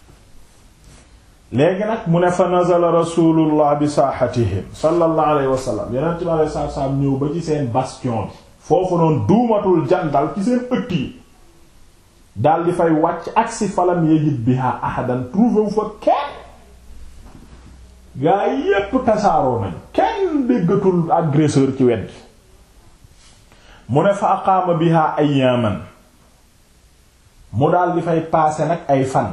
léegi nag mu ne fa nazala rasulullah bi saaxatihim sallallahu alayhi wa sallam yonent bi alayhi salaatu salaam ñëw ba ci seen bastion bi foofu noonu duumatul jandal ci seen ëtt yi dal di fay wàcc agsi falam yajid biha ahadan trouvé wu fa kenn gaa yépp tasaaroo nañ kenn déggatul agresseur ci wet gi mu ne fa aqaama biha ayyaman mu dal di fay paase nag ay fan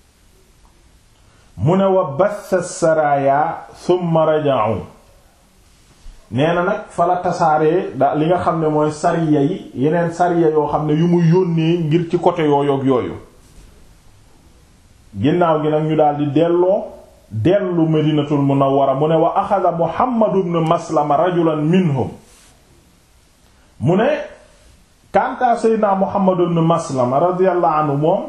mu ne wa bassa saraya thumma raja'u nee na nag fa la tasaaree da li nga xam ne mooy sariya yi yeneen sariya yoo xam ne yu mu yónnee ngir ci côté yooyoog yooyu ginnaaw gi nag ñu daal di delloo dellu medinatul munawwara mu ne wa axada muhammad ibn maslama rajulan minhum mu ne kantaa seydina muhammad ibn maslama radiyallahu anhu moom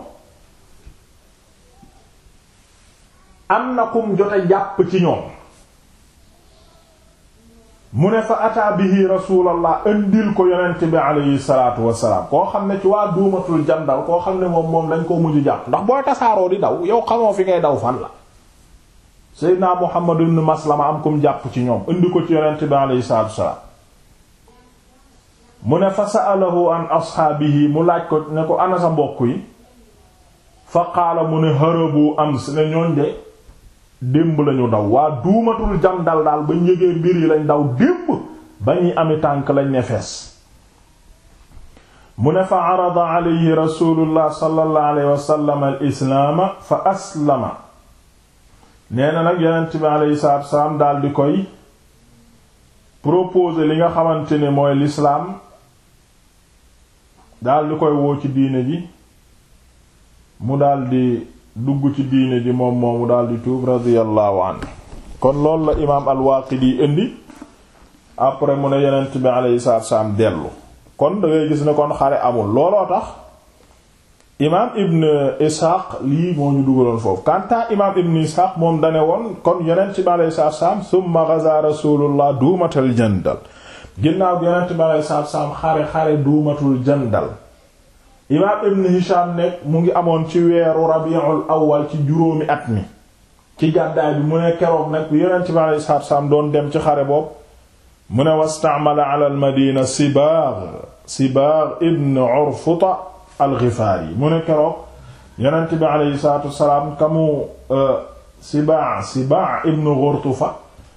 am na kum jote jàpp ci ñoom mu ne fa ataa bihi rasulallah indil ko yonent bi aleyhi salatu wasalaam koo xam ne ci waa duumatul jandal koo xam ne moom moom dañ koo mujj jàpp ndax booy tasaaroo di daw yow xamoo fi ngay daw fan la seydina muhammad ibn maslama am kum jàpp ci ñoom indi ko ci yonent bi aleyhi salatu wasalaam mu ne fa sa'alahu an ashaabihi mu laaj ko ne ko ana sa mbokk yi fa qaala mu ne harabu ams ne ñooñ de démb lañu daw waa duumatul jam dal daal ba njëgee mbir yi lañ daw démb ba ñuy ami tànk lañ ne fees mu ne fa arada alayhi rasulullah sallallahu alayhi wa sallam al islaama fa aslama nee na nag yonent bi alayhi salaatu wasalaam daal di koy proposer li nga xamante ne mooy l'islam daal di koy woo ci diine ji mu daal di dugg ci diine ji moom moomu daal di tuub radiyallahu anhu kon loolu la imaam al-Waaqidi indi après mu ne yonent bi alayhi salaatu salaam dellu kon da ngay gis ne kon xare amul looloo tax imaam Ibn Ishaq lii moo ñu dugaloon foofu kanta imaam Ibn Ishaq moom dane woon kon yonent bi alayhi salaatu salaam thumma ghaza rasulullah duumatal jandal ginnaaw yonent bi alayhi salaatu salaam xare xare duumatul jandal imaam ibn hisham nekk mu ngi amoon ci weeru rabiul awwal ci juróomi at mi ci gàddaay bi mu ne keroog nag yonent bi alayhi salaatu salaam doon dem ci xare boobu mu ne wastaamala ala al madina sibaagh sibaagh ibn urfuta al ghifaari mu ne keroog yonent bi alayhi salaatu salaam kamu Sibaa Sibaa ibn Ghurtufa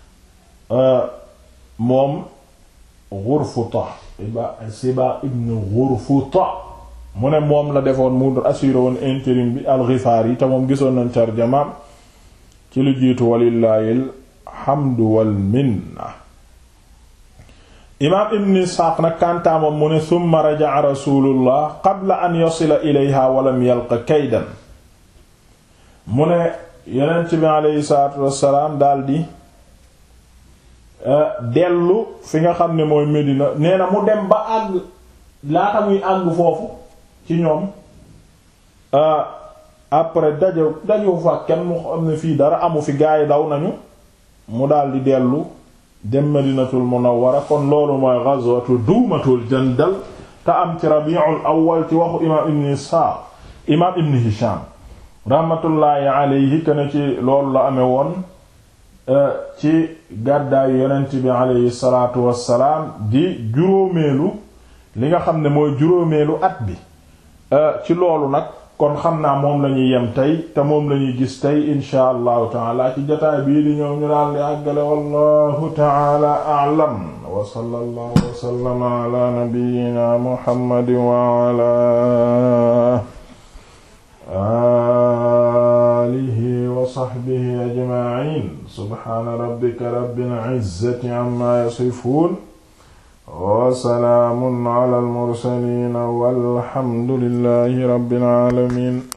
moom Ghurfuta Sibaa ibn Ghurfuta mu ne moom la defoon mu assuré woon intérim bi al-Ghifari yi te moom gisoon nañ tarjamaam ci lu jiitu walillahi alhamdu wal minna imaam ibn Isxaaq nag kantaamam mu ne thumma raja'a rasulullah qabla an yasila ilayha walam yalqa kaydan mu ne yonent bi aleyhi salaatu wassalaam daldi dellu fi nga xam ne mooy Medina nee na mu dem ba àgg laata muy àgg foofu ci ñoom après daje dajewu fa kenn mu xam ne fii dara amu fi gaa yi daw nañu mu daldi dellu dem Madinatul Munawwara kon loolu mooy ghazwatu duumatul jandal te am ci Rabiul Awwal ci waxu imaam Ibn Isxaaq imaam Ibn Hisham rahmatullahi alayhi ken ci loolu la amee woon ci gàddaayu yonent bi alayhi salaatu wassalaam di juróomeelu li nga xam ne mooy juróomeelu at bi ci loolu nag kon xam naa moom lañuy yem tey te moom lañuy gis tey insha allahu taala ci jotaay bii di ñëw ñu daal di àggale wallahu taala a'lam wa sallallahu wa sallama ala nabiyyina muhammadin wa ala alihi wa sahbihi ajma'in subhana rabbika rabbil izzati amma yasifun wa salaamun ala al mursaliin walhamdulillahi rabbil aalamiin